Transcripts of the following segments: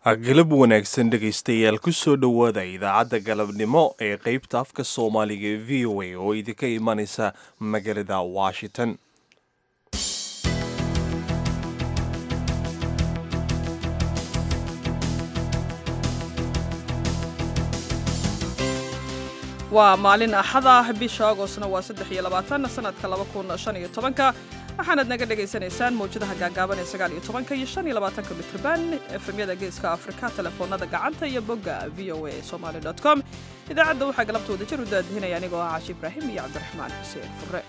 galab wanaagsan dhegaystayaal ku soo dhowaada idaacadda galabnimo ee qaybta afka soomaaliga ee v o a oo idinka imanaysa magaalada washington waa maalin axad ah bisha agostna waa saddex iyo labaatan sanadka laba kun shan iyo tobanka waxaanaad naga dhagaysanaysaan mawjadaha gaagaaban ee sagaal iyo tobanka iyo shan iyo labaatanka mitrban efemyada geeska afrika telefoonada gacanta iyo bogga v o a somali com idaacadda waxaa galabta wada jir u daadihinaya anigoo ah caashi ibraahim iyo cabdiraxmaan xuseen fure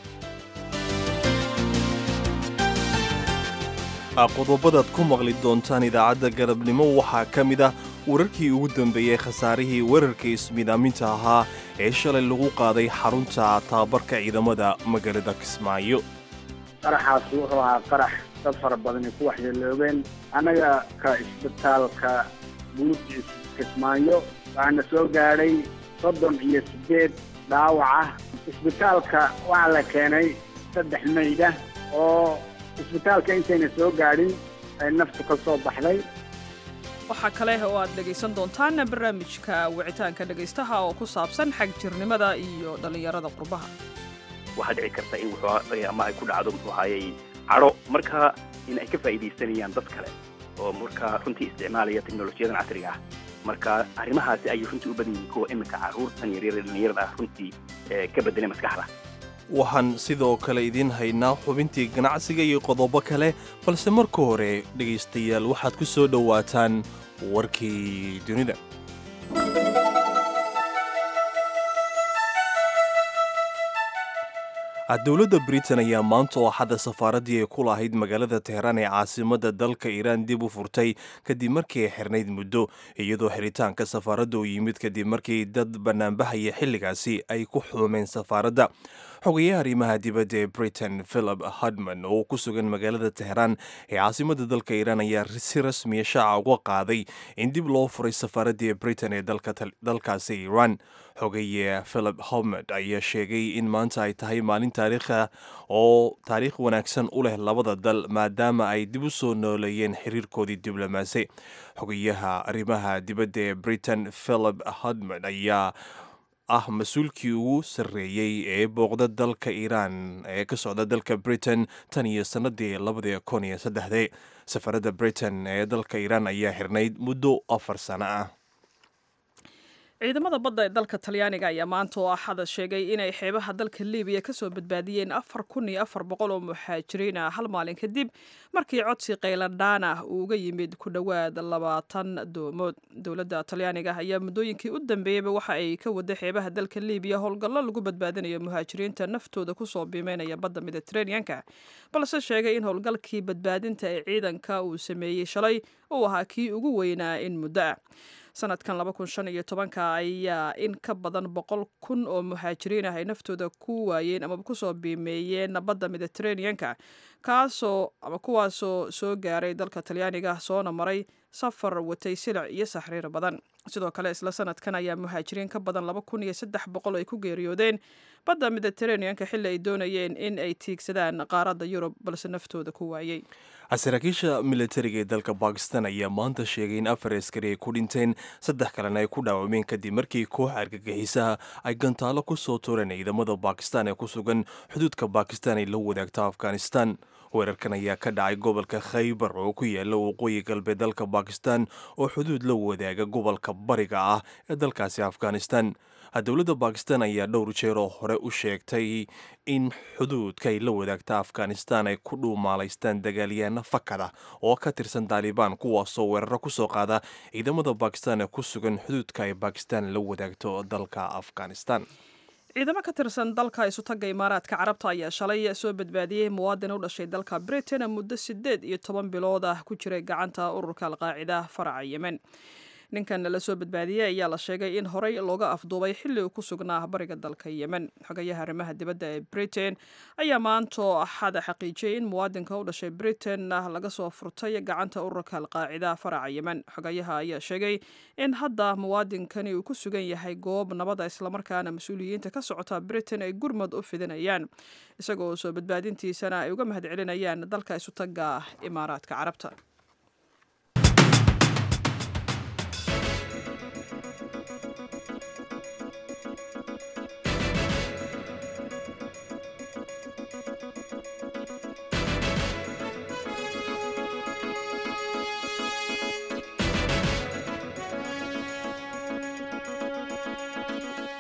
qodobadaad ku maqli doontaan idaacadda galabnimo waxaa ka mid ah wararkii ugu dambeeyey khasaarihii weerarka ismidaaminta ahaa ee shalay lagu qaaday xarunta tababarka ciidamada magaalada kismaayo qaraxaas wuxuu ahaa qarax dad fara badani ku waxyeeloobeen annaga ka isbitaalka buurti kismaayo waxaana soo gaadhay soddon iyo siddeed dhaawac ah isbitaalka waxaa la keenay saddex mayda oo isbitaalka intayna soo gaadhin ay naftu ka soo baxday waxaa kale oo aad dhegaysan doontaan barnaamijka wicitaanka dhegaystaha oo ku saabsan xag jirnimada iyo dhallinyarada qurbaha waxaa dhici karta in wuxuu ama ay ku dhacdo muxuu ahayey cadho marka in ay ka faa'iidaysanayaan dad kale oo markaa runtii isticmaalaya teknolojiyadan casriga ah marka arrimahaasi ayay runtii u badan yihiin kuwa iminka carruurtan yaryar ee dhallinyarada ah runtii ka bedelay maskaxda waxaan sidoo kale idiin haynaa xubintii ganacsiga iyo qodobo kale balse marka hore dhegaystayaal waxaad ku soo dhowaataan warkii dunida dowladda britain ayaa maanta oo axadda safaaraddii ay ku lahayd magaalada teheraan ee caasimadda dalka iiraan dib u furtay kadib markii ay xirnayd muddo iyadoo xiritaanka safaaradda uu yimid kadib markii dad bannaanbahaya xilligaasi ay ku xuumeen safaaradda xogayaha arrimaha dibadda ee britain philip hudman oo ku sugan magaalada teheraan ee caasimadda dalka iiraan ayaa si rasmiya shaaca uga qaaday in dib loo furay safaaraddii ee britain ee dalkaasi iiraan xogaye philip howmed ayaa sheegay in maanta ay tahay maalin taariikha oo taariikh wanaagsan u leh labada dal maadaama ay dib u soo nooleeyeen xiriirkoodii diblomaasi xogayaha arrimaha dibadda ee britain philip hudmed ayaa ah mas-uulkii ugu sarreeyey ee booqda dalka iiraan ee ka socda dalka britain tan iyo sannadii labadii kun iyo saddexdii safaradda britain ee dalka iiraan ayaa xirnayd muddo afar sano ah ciidamada badda ee dalka talyaaniga ayaa maanta oo axada sheegay inay xeebaha dalka libiya kasoo badbaadiyeen afar kun iyo afar boqol oo muxaajiriin ah hal maalin kadib markii codsi qayladhaan ah uu uga yimid ku dhowaad labaatan doomood dowladda talyaaniga ayaa muddooyinkii u dambeeyeyba waxa ay ka waday xeebaha dalka libiya howlgallo lagu badbaadinayo muhaajiriinta naftooda kusoo biimeynaya badda mediteraneanka balse sheegay in howlgalkii badbaadinta ee ciidanka uu sameeyey shalay uu ahaa kii ugu weynaa in muddo ah sanadkan laba kun shan iyo tobanka ayaa in ka badan boqol kun oo muhaajiriin ah ay naftooda ku waayeen amaba kusoo biimeeyeen badda mediteraneanka kaasoo ama kuwaasoo soo gaaray dalka talyaaniga soona maray safar watay silic iyo saxriir badan sidoo kale isla sanadkan ayaa muhaajiriin ka badan laba kun iyo saddex boqol ay ku geeriyoodeen badda mediteraneanka xilli ay doonayeen in ay tiigsadaan qaaradda yurub balse naftooda ku waayey saraakiisha militariga ee dalka bakistan ayaa maanta sheegay in afar askari ay ku dhinteen saddex kalena ay ku dhaawameen kadib markii koox argagixisaha ay gantaalo ku soo tureen ciidamada bakistan ee ku sugan xuduudka bakistan ay la wadaagta afghanistan weerarkan ayaa ka dhacay gobolka khaybar oo ku yaala waqooyi galbeed dalka bakistan oo xuduud la wadaaga gobolka bariga ah ee dalkaasi afghanistan dowladda bakistan ayaa dhowr jeer oo hore u sheegtay in xuduudka ay la wadaagta afghanistan ay ku dhuumaalaystaan dagaalyaana fakada oo ka tirsan taalibaan kuwaasoo weeraro ku soo qaada ciidamada bakistan ee ku sugan xuduudka ay bakistan la wadaagto dalka afghanistan ciidamo ka tirsan dalka isutagga imaaraadka carabta ayaa shalay soo badbaadiyey muwaadin u dhashay dalka britain muddo siddeed iyo toban bilood ah ku jiray gacanta ururka alqaacida faraca yemen ninkan la soo badbaadiyey ayaa la sheegay in horey looga afduubay xilli uu ku sugnaa bariga dalka yemen xogayaha arrimaha dibadda ee britain ayaa maantoo axada xaqiijiyey in muwaadinka u dhashay britain laga soo furtay gacanta ururka alqaacida faraca yemen xogayaha ayaa sheegay in hadda muwaadinkani uu ku sugan yahay goob nabada islamarkaana mas-uuliyiinta ka socota britain ay gurmad u fidinayaan isagoo soo badbaadintiisana ay uga mahad celinayaan dalka isutagga imaaraadka carabta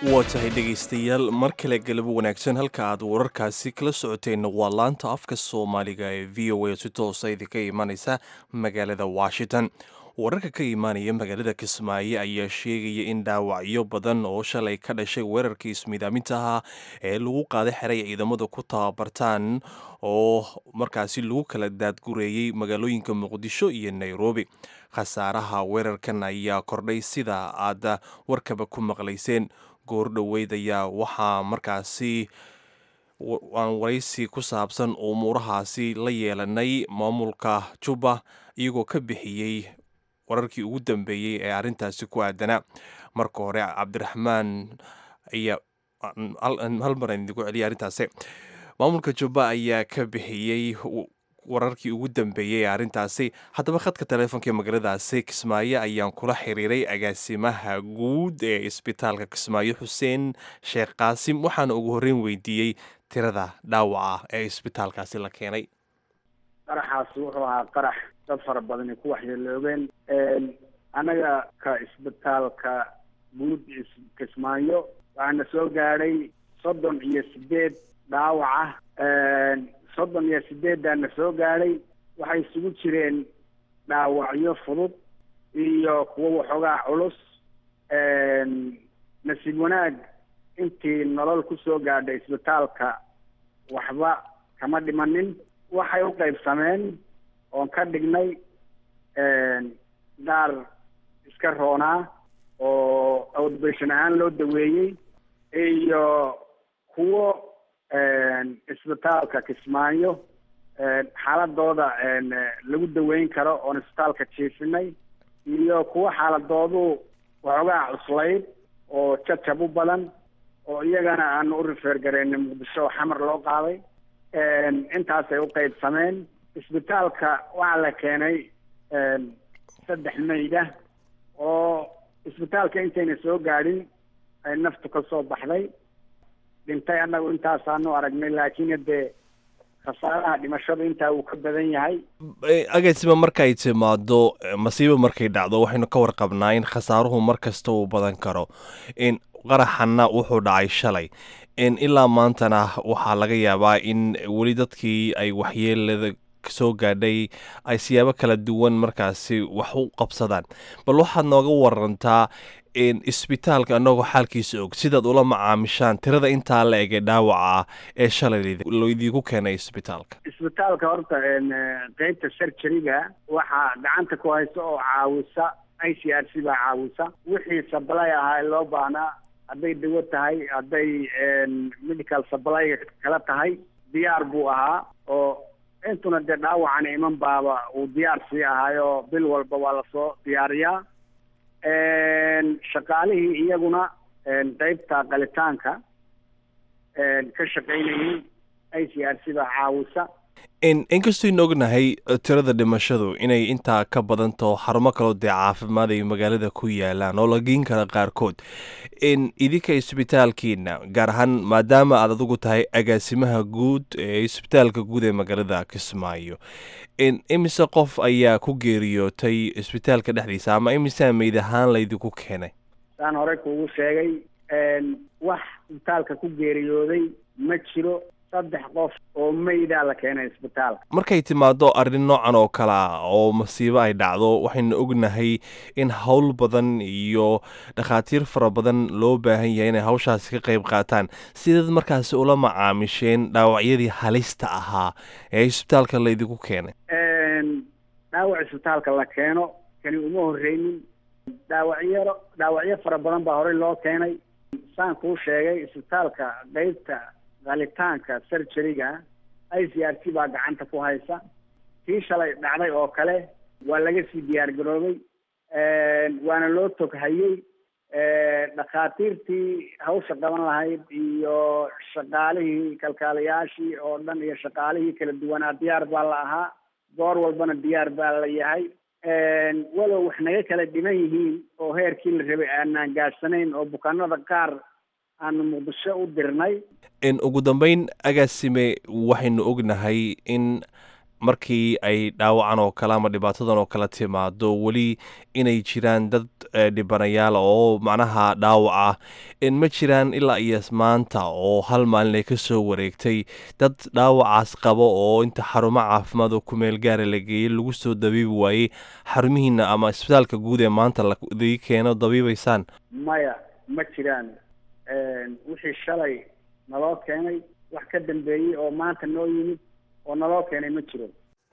waa tahay dhegaystayaal mar kale galabo wanaagsan halka aad wararkaasi kala socoteenna waa laanta afka soomaaliga ee v o a si toosa idinka imanaysa magaalada washington wararka ka imaanaya magaalada kismaayo ayaa sheegaya in dhaawacyo badan oo shalay ka dhashay weerarkii ismiidaaminta ahaa ee lagu qaaday xeray ciidamadu ku tababartaan oo markaasi lagu kala daadgureeyey magaalooyinka muqdisho iyo nairobi khasaaraha weerarkan ayaa kordhay sida aad warkaba ku maqlayseen goor dhoweyd ayaa waxaa markaasi aan waraysi ku saabsan umuurahaasi la yeelanay maamulka juba iyagoo ka bixiyey wararkii ugu dambeeyey ee arrintaasi ku aadanaa marka hore cabdiraxmaan ayaa hal mar aan idigu celiyay arrintaasi maamulka juba ayaa ka bixiyey wararkii ugu dambeeyey ee arrintaasi haddaba khadka taleefonka ee magaaladaasi kismaayo ayaan kula xiriiray agaasimaha guud ee isbitaalka kismaayo xuseen sheekh qaasim waxaana ugu horreyn weydiiyey tirada dhaawaca ee isbitaalkaasi la keenay qaraxaasi wuxuu ahaa qarax dad fara badani ku waxyeeloobeen annaga ka isbitaalka guud kismaayo waxaana soo gaadhay soddon iyo sideed dhaawaca soddon iyo sideeddaana soo gaadhay waxay isugu jireen dhaawacyo fudud iyo kuwo waxoogaa culus nasiib wanaag intii nolol ku soo gaadhay isbitaalka waxba kama dhimanin waxay u qaybsameen oon ka dhignay qaar iska roonaa oo outbation ahaan loo daweeyey iyo kuwo isbitaalka kismaayo xaaladooda lagu daweyn karo oon isbitaalka jiifinay iyo kuwo xaaladoodu waxoogaa cuslayd oo jajab u badan oo iyagana aanu u rifeer gareenay muqdisho oo xamar loo qaaday intaasay u qaybsameen isbitaalka waxaa la keenay saddex mayda oo isbitaalka intayna soo gaadhin ay naftu ka soo baxday dhintay annagu intaasaanu aragnay laakiin haddee khasaaraha dhimashadu intaa uu ka badan yahay agaasima markay timaado masiibo markay dhacdo waxaynu ka warqabnaa in khasaaruhu mar kasta uu badan karo in qaraxanna wuxuu dhacay shalay ilaa maantana waxaa laga yaabaa in weli dadkii ay waxyeelada soo gaadhay ay siyaabo kala duwan markaasi wax u qabsadaan bal waxaad nooga warantaa isbitaalka annagoo xaalkiisa og sidaad ula macaamishaan tirada intaa la ege dhaawaca ee shalay loidiinku keenay isbitaalka isbitaalka horta qeybta surgeryga waxaa gacanta ku haysa oo caawisa i c r c baa caawisa wixii sablay ahaa ee loo baahnaa hadday dawo tahay hadday medical supplyga kala tahay diyaar buu ahaa oo intuna dee dhaawacan iman baaba uu diyaar sii ahaayo bil walba waa lasoo diyaariyaa shaqaalihii iyaguna qeybta qalitaanka ka shaqaynayay i c r c baa caawisa inkastaynu ognahay tirada dhimashadu inay intaa ka badantaho xarumo kaloo dee caafimaad ay magaalada ku yaalaan oo la geen kara qaarkood idinka isbitaalkiina gaar ahaan maadaama aad adigu tahay agaasimaha guud ee isbitaalka guud ee magaalada kismaayo imise qof ayaa ku geeriyootay isbitaalka dhexdiisa ama imise meyd ahaan laydinku keenay saan horey kuugu sheegay wax isbitaalka ku geeriyooday ma jiro saddex qof oo meydaa la keenay isbitaalka markay timaado arrin noocan oo kale ah oo masiibo ay dhacdo waxaynu ognahay in howl badan iyo dhakhaatiir fara badan loo baahan yahay inay hawshaasi ka qayb qaataan sidaad markaasi ula macaamisheen dhaawacyadii halista ahaa ee isbitaalka laydinku keenay dhaawac isbitaalka la keeno kani uma horreynin dhaawacyaro dhaawacyo fara badan baa horey loo keenay saan kuu sheegay isbitaalka qeybta qalitaanka surgeryga i c r c baa gacanta ku haysa tii shalay dhacday oo kale waa laga sii diyaar garoobay waana loo toghayey dhakhaatiirtii hawsha qaban lahayd iyo shaqaalihii kalkaalayaashii oo dhan iyo shaqaalihii kala duwanaa diyaar baa la ahaa goor walbana diyaar baa la yahay walow wax naga kala dhiman yihiin oo heerkii la rabay aanaan gaadhsanayn oo bukaanada qaar aanu muqdisho u dirnay ugu dambeyn agaasime waxaynu ognahay in markii ay dhaawacan oo kale ama dhibaatadan oo kale timaado weli inay jiraan dad dhibanayaal oo macnaha dhaawac ah ma jiraan ilaa iyo maanta oo hal maalin ay kasoo wareegtay dad dhaawacaas qabo oo inta xarumo caafimaad oo kumeel gaara la geeyey lagu soo dabiibi waayey xarumihiina ama isbitaalka guud ee maanta ladii keeno dabiibaysaan maya ma jiraan wixii shalay naloo keenay wax ka dambeeyey oo maanta noo yimid oo naloo keenay ma jiro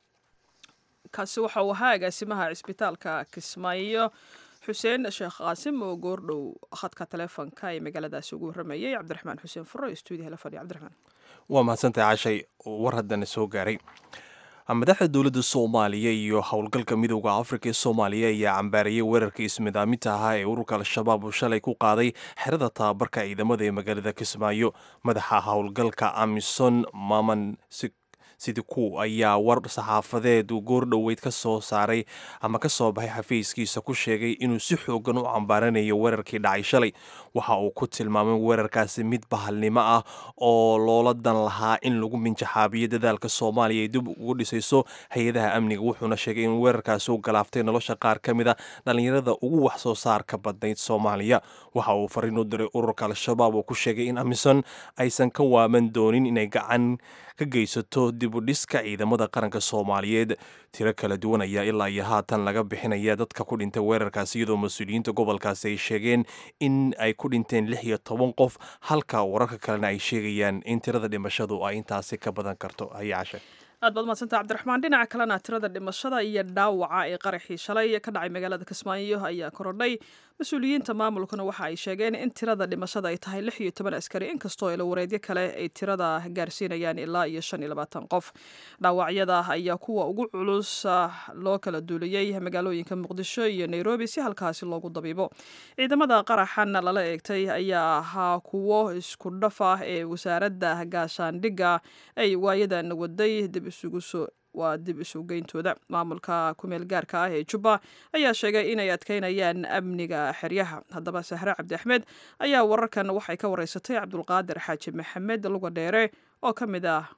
kaasi waxa uu ahaa agaasimaha cisbitaalka kismaayo xuseen sheekh qaasim oo goordhow khadka taleefonka ee magaaladaasi ugu warramayay cabdiraxmaan xuseen furo ee stuudiyaha la fadhiya cabdiraxmaan waa mahadsantahay cashay war haddana soo gaaray madaxda dowladda soomaaliya iyo howlgalka midooda afrika ee soomaaliya ayaa cambaarayay weerarka ismidaaminta ahaa ee ururka al-shabaab uu shalay ku qaaday xerada tababarka ciidamada ee magaalada kismaayo madaxa howlgalka amison maman sidiku ayaa war saxaafadeed uu goordhoweyd ka soo saaray ama ka soo baxay xafiiskiisa ku sheegay inuu si xoogan u cambaaranayo weerarkii dhacay shalay waxa uu ku tilmaamay weerarkaasi mid bahalnimo ah oo loola dan lahaa in lagu minjaxaabiyo dadaalka soomaaliya ay dib ugu dhisayso hay-adaha amniga wuxuuna sheegay in weerarkaasi u galaaftay nolosha qaar ka mid a dhallinyarada ugu wax soo saarka badnayd soomaaliya waxa uu fariin u diray ururka al-shabaab oo ku sheegay in amison aysan ka waaman doonin inay gacan ka geysato dib u dhiska ciidamada qaranka soomaaliyeed tiro kala duwan ayaa ilaa iyo haatan laga bixinaya dadka ku dhintay weerarkaasi iyadoo mas-uuliyiinta gobolkaasi ay sheegeen in ay ku dhinteen lix iyo toban qof halka wararka kalena ay sheegayaan in tirada dhimashadu ay intaasi ka badan karto haya cashe aad baad madsanta cabdiraxmaan dhinaca kalena tirada dhimashada iyo dhaawaca ee qaraxii shalay ka dhacay magaalada kismaayo ayaa korodhay mas-uuliyiinta maamulkuna waxa ay sheegeen in tirada dhimashada ay tahay lix iyo toban askari inkastoo ilawareedyo kale ay tirada gaarsiinayaan ilaa iyo shan iyo labaatan qof dhaawacyada ayaa kuwa ugu culus loo kala duuliyey magaalooyinka muqdisho iyo nairobi si halkaasi loogu dabiibo ciidamada qaraxan lala eegtay ayaa ahaa kuwo isku dhaf ah ee wasaaradda gaashaandhigga ay waayadan waday dib isugu soo waa dib isugeyntooda maamulka kumeel gaarka ah ee jubba ayaa sheegay inay adkeynayaan amniga xeryaha haddaba sahre cabdi axmed ayaa wararkan waxay ka wareysatay cabdulqaadir xaaji maxamed luga dheere oo ka mid ah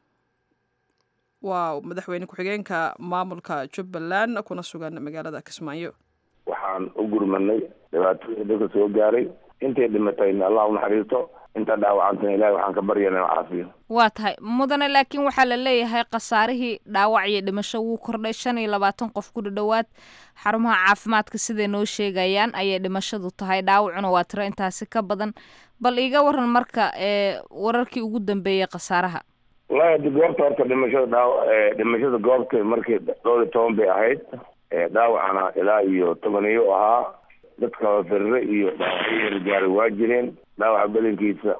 waa madaxweyne ku-xigeenka maamulka jubbaland kuna sugan magaalada kismaayo waxaan u gurmanay dhibaatooyinka dadka soo gaaray intay dhimatayna allah u naxariisto inta dhaawacantana ilahay waxaan ka baryana inu caafiyo waa tahay mudane laakiin waxaa la leeyahay khasaarihii dhaawac iyo dhimasho wuu kordhay shan iyo labaatan qof ku dhadhowaad xarumaha caafimaadka siday noo sheegayaan ayay dhimashadu tahay dhaawacuna waa tiro intaasi ka badan bal iiga waran marka ee wararkii ugu dambeeyey khasaaraha wallahi hadi goobta horta dhimashada dhaaw dhimashada goobta markii dhowr iyo toban bay ahayd dhaawacana ilaa iyo tobaniyo ahaa dadka firire iyo dhaawacyo gaaray waa jireen dhaawaca badankiisa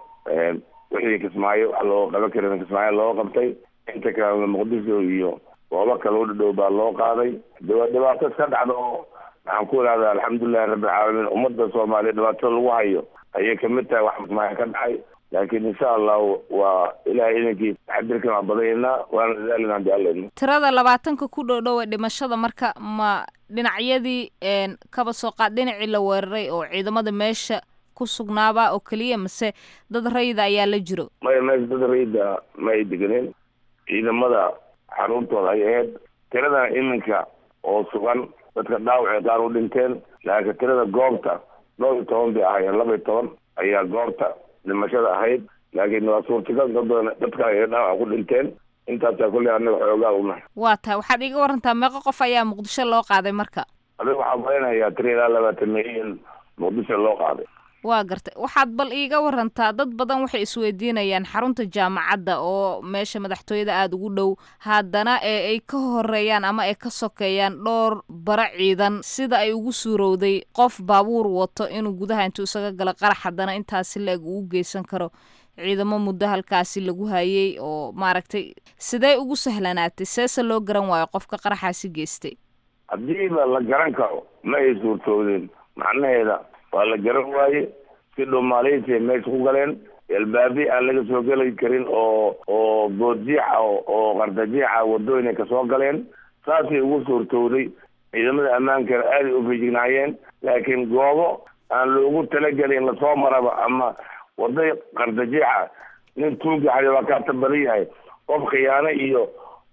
wixii kismaayo wax loo qaban karin kismaayo loo qabtay inta kale muqdisho iyo goobo kale u dhadhow baa loo qaaday dawa dhibaato iska dhacda oo waxaan ku ihahdaa alxamdulilahi rabbilcaalamiin ummadda soomaaliya dhibaatada lagu hayo ayay kamid tahay wax kismaayo ka dhacay laakiin insha allahu waa ilahay idankiisa taxadirkan waa badaynaa waana dadaalina hadii alla tirada labaatanka ku dhow-dhow ee dhimashada marka ma dhinacyadii kaba soo qaad dhinacii la weeraray oo ciidamada meesha ku sugnaaba oo keliya mase dad rayida ayaa la jiro maya meesha dad rayida ma ay deganeen ciidamada xaruntooda ay ahayd tiradana iminka oo sugan dadka dhaawacay qaar u dhinteen laakiin tirada goobta dhowr iyo toban bay ahaayeen laba iyo toban ayaa goobta dhimashada ahayd laakiin waa suurtagal dad badan dadka ay dhaawac ku dhinteen intaasaa kulley anaga xoogaa unahay waa tahay waxaad iiga warantaa meeqo qof ayaa muqdisho loo qaaday marka adiga waxaa maleynayaa tiri ilaa labaatan milyan muqdisho loo qaaday waa gartay waxaad bal iiga warantaa dad badan waxay isweydiinayaan xarunta jaamacadda oo meesha madaxtooyada aada ugu dhow haddana ee ay ka horeeyaan ama ay ka sokeeyaan dhowr bara ciidan sida ay ugu suurowday qof baabuur wato inuu gudaha intuu isaga galo qarax haddana intaasi la-eg uu geysan karo ciidamo muddo halkaasi lagu hayay oo maaragtay sidee ugu sahlanaatay seese loo garan waayo qofka qaraxaasi geystay haddiiba la garan karo ma ay suurtoodeen macnaheeda waa la garan waaye si dhumaaleysi ay meesha ku galeen albaabi aan laga soo geli karin oo oo goodjiixa oo qardajiixa wadooyin ay kasoo galeen saasay ugu suurtowday ciidamada ammaankana aaday u feejignaayeen laakiin goobo aan loogu talagelin lasoo maraba ama waday qardajiixa nin tuugaxay waa kaata badan yahay qof khiyaano iyo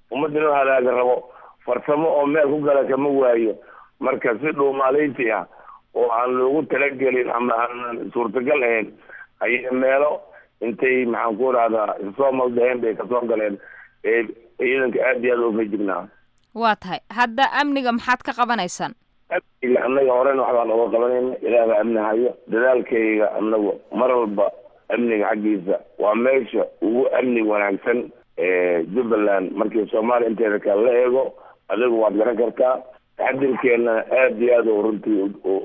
ummadda inuu halaaga rabo farsamo oo meel ku gala kama waayo marka si dhuumaalaysi ah oo aan loogu talagelin ama aanan suurtagal ahayn ayay meelo intay maxaan ku rahdaa soo maldaheen bay kasoo galeen ee ciidanka aad iyo aad oo fejignaa waa tahay hadda amniga maxaad ka qabanaysaan amniga annaga horena waxbaan oga qabanayna ilaah baa amni hayo dadaalkayga annagu mar walba amniga xaggiisa waa meesha ugu amni wanaagsan jubbaland markii soomaaliya inteeda kale la eego adigu waad garan kartaa taxadirkeena aad iyo aad oo runtii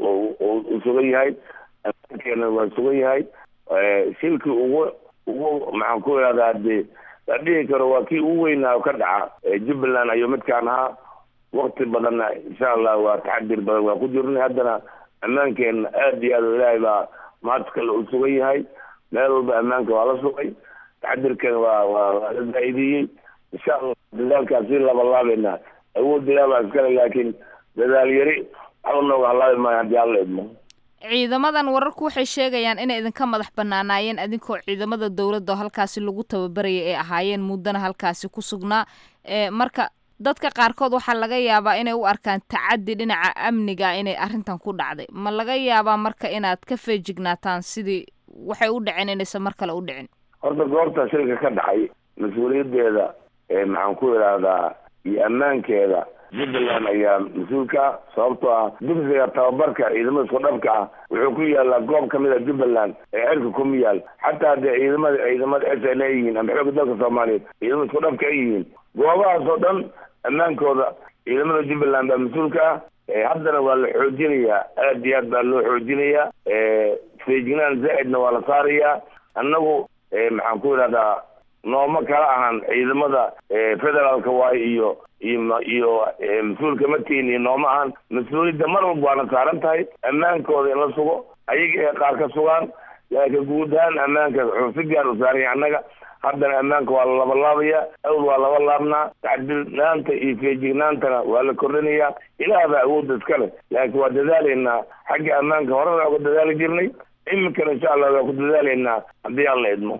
u sugan yahay ammaankeena waa sugan yahay shilkii ugu ugu maxaan ku ihahdaa de la dhihi karo waa kii ugu weynaa ka dhaca jubbaland ayuu midkaan ahaa wakti badanna insha allah waa taxadir badan waa ku jirnay haddana ammaankeena aad iyo aad oo ilaahay baa mahad kale u sugan yahay meel walba ammaanka waa la sugay taxadirkeena waa waa waa la faa'iideeyey insha allah dadaalkaas si labalaabayna awood ilaah baa iskale laakiin dadaal yari waxba nooga halaabi maayo haddii alla idmo ciidamadan wararku waxay sheegayaan inay idinka madax banaanaayeen idinkoo ciidamada dowladda oo halkaasi lagu tababarayay ay ahaayeen muddana halkaasi ku sugnaa marka dadka qaarkood waxaa laga yaabaa inay u arkaan tacaddi dhinaca amniga inay arrintan ku dhacday ma laga yaabaa marka inaad ka feejignaataan sidii waxay u dhaceen inaysan mar kale u dhicin horta goobta shilka ka dhacay mas-uuliyaddeeda maxaan ku idhaahdaa iyo ammaankeeda jubbaland ayaa mas-uulka ah sababtoo ah dugsiga tababarka ciidamada isku dhabka ah wuxuu ku yaalaa goob kamid a jubbaland ee cirka kuma yaal xataa dee ciidamada ciidamada s n a yihiin ama xooga dalka soomaaliyeed ciidamada isku dhabka ay yihiin goobahaas oo dhan ammaankooda ciidamada jubbaland baa mas-uulka ah haddana waa la xoojinayaa aad iyo aad baa loo xoojinayaa feejignaan zaa'idna waa la saarayaa annagu maxaan ku idhahdaa nooma kala ahan ciidamada federaalka waayo iyo iyo iyo mas-uulka matiin iyo nooma ahan mas-uuliyadda mar walba waana saaran tahay ammaankooda in la sugo ayaga ee qaar ka sugaan laakiin guud ahaan ammaanka wuxuu si gaar u saaranya annaga haddana ammaanka waa la labalaabaya awal waa laba laabnaa tacdilnaanta iyo feejignaantana waa la kordhinayaa ilaah baa awoodda iska leh laakiin waa dadaalaynaa xagga ammaanka horena uga dadaali jirnay iminkana insha allah waa ku dadaalaynaa haddii aan la idmo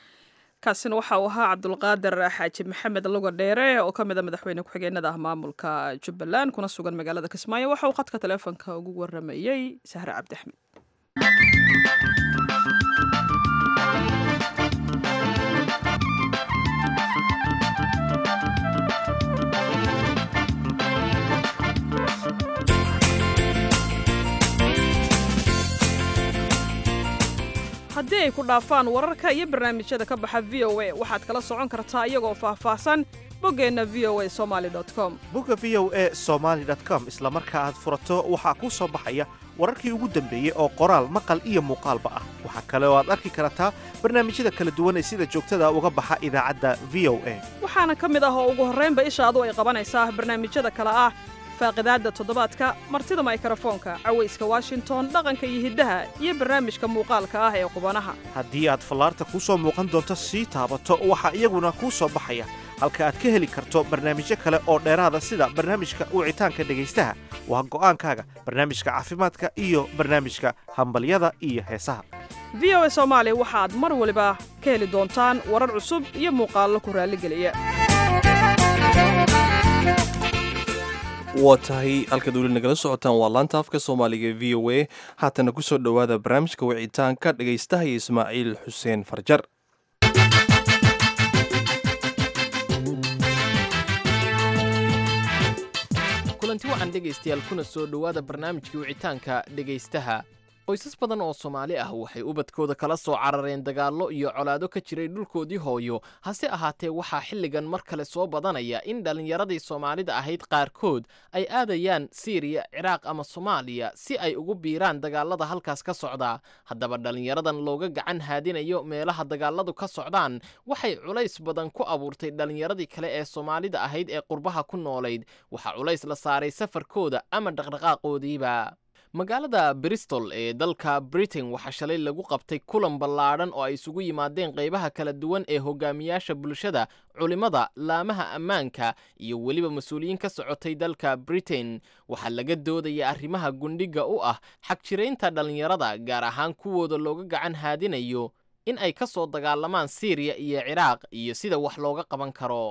kaasina waxa uu ahaa cabdulqaadir xaaji maxamed luga dheere oo ka mid a madaxweyne ku-xigeenada ah maamulka jubbaland kuna sugan magaalada kismaayo waxa uu khadka taleefonka ugu waramayey sahre cabdi axmed haddii ay ku dhaafaan wararka iyo barnaamijyada ka baxa v o a waxaad kala socon kartaa iyagoo faahfaahsan boggeenna v o a somaali com bogga v o a somaali com isla marka aad furato waxaa kuu soo baxaya wararkii ugu dambeeyey oo qoraal maqal iyo muuqaalba ah waxaa kale oo aad arki kartaa barnaamijyada kala duwan ee sida joogtada uga baxa idaacadda v o a waxaana ka mid ah oo ugu horraynba ishaadu ay qabanaysaa barnaamijyada kale ah faaqidaadda toddobaadka martida maykrofoonka cawayska washington dhaqanka iyo hiddaha iyo barnaamijka muuqaalka ah ee qubanaha haddii aad fallaarta kuu soo muuqan doonto sii taabato waxaa iyaguna kuu soo baxaya halka aad ka heli karto barnaamijyo kale oo dheeraada sida barnaamijka wicitaanka dhegaystaha waa go'aankaaga barnaamijka caafimaadka iyo barnaamijka hambalyada iyo heesaha v o a soomaali waxaad mar waliba ka heli doontaan warar cusub iyo muuqaallo ku raalligeliya waa tahay halkaad weli nagala socotaan waa laanta afka soomaaliga v o a haatana ku soo dhowaada barnaamijka wicitaanka dhegaystaha iyo ismaaciil xuseen farjar kulanti waxaan dhegaystayaal kuna soo dhowaada barnaamijkii wicitaanka dhegaystaha qoysas badan oo soomaali ah waxay ubadkooda kala soo carareen dagaallo iyo colaado ka jiray dhulkoodii hooyo hase ahaatee waxaa xilligan mar kale soo badanaya in dhallinyaradii soomaalida ahayd qaarkood ay aadayaan siiriya ciraaq ama soomaaliya si ay ugu biiraan dagaallada halkaas ka socda haddaba dhallinyaradan looga gacan haadinayo meelaha dagaalladu ka socdaan waxay culays badan ku abuurtay dhallinyaradii kale ee soomaalida ahayd ee qurbaha ku noolayd waxaa culays la saaray safarkooda ama dhaqdhaqaaqoodiiba magaalada bristol ee dalka britain waxaa shalay lagu qabtay kulan ballaadhan oo ay isugu yimaadeen qaybaha kala duwan ee hogaamiyaasha bulshada culimmada laamaha ammaanka iyo weliba mas-uuliyiin ka socotay dalka britain waxaa laga doodaya arrimaha gundhiga u ah xagjiraynta dhallinyarada gaar ahaan kuwooda looga gacan haadinayo in ay ka soo dagaalamaan siiriya iyo ciraaq iyo sida wax looga qaban karo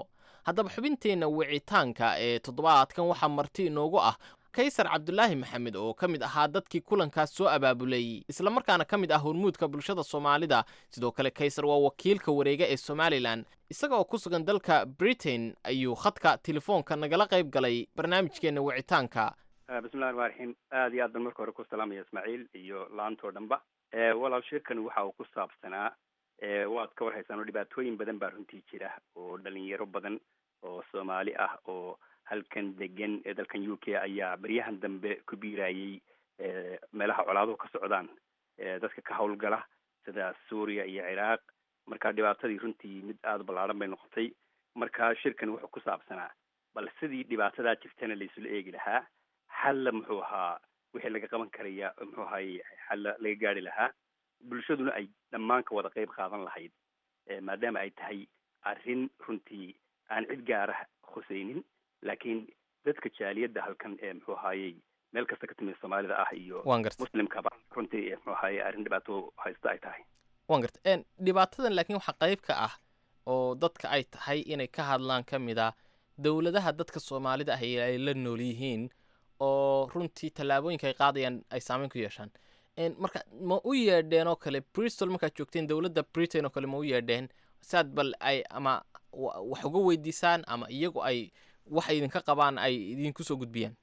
haddaba xubinteenna wicitaanka ee toddobaadkan waxaa marti inoogu ah kaysar cabdulaahi maxamed oo ka mid ahaa dadkii kulankaas soo abaabulayey islamarkaana ka mid ah hormuudka bulshada soomaalida sidoo kale kaysar waa wakiilka wareega ee somalilan isaga oo ku sugan dalka britain ayuu khadka telefoonka nagala qayb galay barnaamijkeenna wicitaanka bismillahi raxmaan raxiim aad iyo aad baan marka hore ku salaamaya ismaaciil iyo laantoo dhanba walaal shirkan waxa uu ku saabsanaa waad ka war haysaan oo dhibaatooyin badan baa runtii jira oo dhalinyaro badan oo soomaali ah oo halkan degan ee dalkan u k ayaa beryahan dambe ku biirayay meelaha colaaduhu ka socdaan dadka ka howlgala sida suuriya iyo ciraaq marka dhibaatadii runtii mid aada u ballaaran bay noqotay marka shirkan wuxuu ku saabsanaa bal sidii dhibaatadaa jirtana laisula eegi lahaa xalla muxuu ahaa wixii laga qaban karaya muxuu ahaye xalla laga gaari lahaa bulshaduna ay dhammaan ka wada qayb qaadan lahayd maadaama ay tahay arrin runtii aan cid gaara khuseynin laakiin dadka jaaliyadda halkan ee muxuu ahaayey meel kasta ka timid soomaalida ah iyo waan garta muslimkaba runtii muxuu ahaye arrin dhibaato haysta ay tahay waan garta dhibaatadan laakiin waxaa qayb ka ah oo dadka ay tahay inay ka hadlaan ka mid ah dowladaha dadka soomaalida ah ay la nool yihiin oo runtii tallaabooyinka ay qaadayaan ay saameyn ku yeeshaan marka ma u yeedheen oo kale bristol markaad joogteen dowladda britain oo kale ma u yeedheen saad bal ay ama wax uga weydiisaan ama iyagu ay wax idinka qabaan ay idinku soo gudbiyaan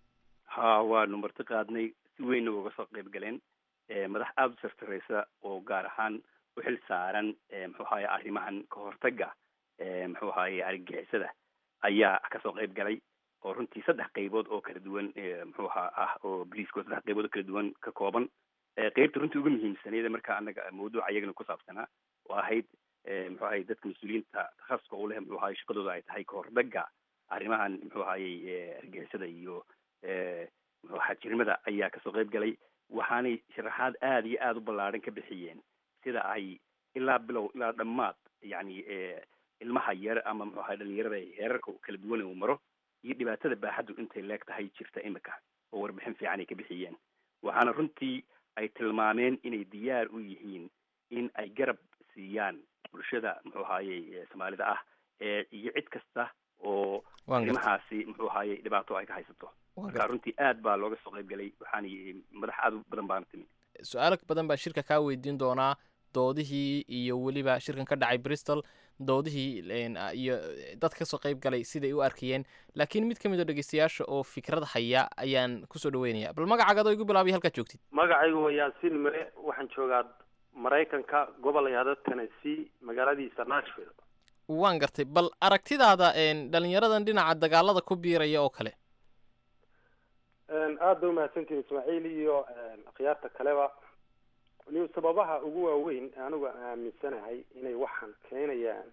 ha waanu marti qaadnay si weynna uga soo qayb galeen madax aada u sartareysa oo gaar ahaan u xil saaran muxuu ahaye arrimahan ka hortaga muxuu ahaye argagixisada ayaa kasoo qayb galay oo runtii saddex qaybood oo kala duwan muxuu ahaa ah oo bliisko saddex qaybood oo kala duwan ka kooban qeybta runtii uga muhiimsaneeda marka anaga mawduuca iyagana ku saabsanaa oo ahayd muxuu ahaye dadka mas-uuliyiinta takhasuska u leh muxuu ahaye shaqadooda ay tahay kahordaga arrimahan muxuu ahayey argixisada iyo muxuu xajirimada ayaa kasoo qayb galay waxaanay sharaxaad aada iyo aada u ballaaran ka bixiyeen sida ay ilaa bilow ilaa dhammaad yacni ilmaha yar ama muxuu ahaye dhalinyarada heerarka kala duwan uu maro iyo dhibaatada baaxaddu intay leeg tahay jirta imika oo warbixin fiican ay ka bixiyeen waxaana runtii ay tilmaameen inay diyaar u yihiin in ay garab siiyaan bulshada muxuu ahaye soomaalida ah iyo cid kasta oo arrimahaasi muxuu ahaye dhibaato ay ka haysato marka runtii aad baa looga soo qayb galay waxaana madax aad u badan baana timi su-aalo badan baa shirka kaa weydiin doonaa doodihii iyo weliba shirkan ka dhacay bristol doodihii iyo dad kasoo qayb galay siday u arkayeen laakiin mid ka mid oo dhegeystayaasha oo fikrad haya ayaan kusoo dhaweynaya bal magacaaga adoo igu bilaabay halkaad joogtid magacaygu waa yaasiin mare waxaan joogaa maraykanka gobol yahdo tennessee magaaladiisa nashville waan gartay bal aragtidaada dhalinyaradan dhinaca dagaalada ku biiraya oo kale aada ba umahadsantihin ismaaciil iyo akhyaarta kaleba ni sababaha ugu waaweyn anigu aaminsanahay inay waxaan keenayaan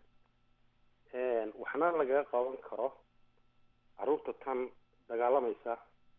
waxna lagaga qaban karo carruurta tan dagaalamaysa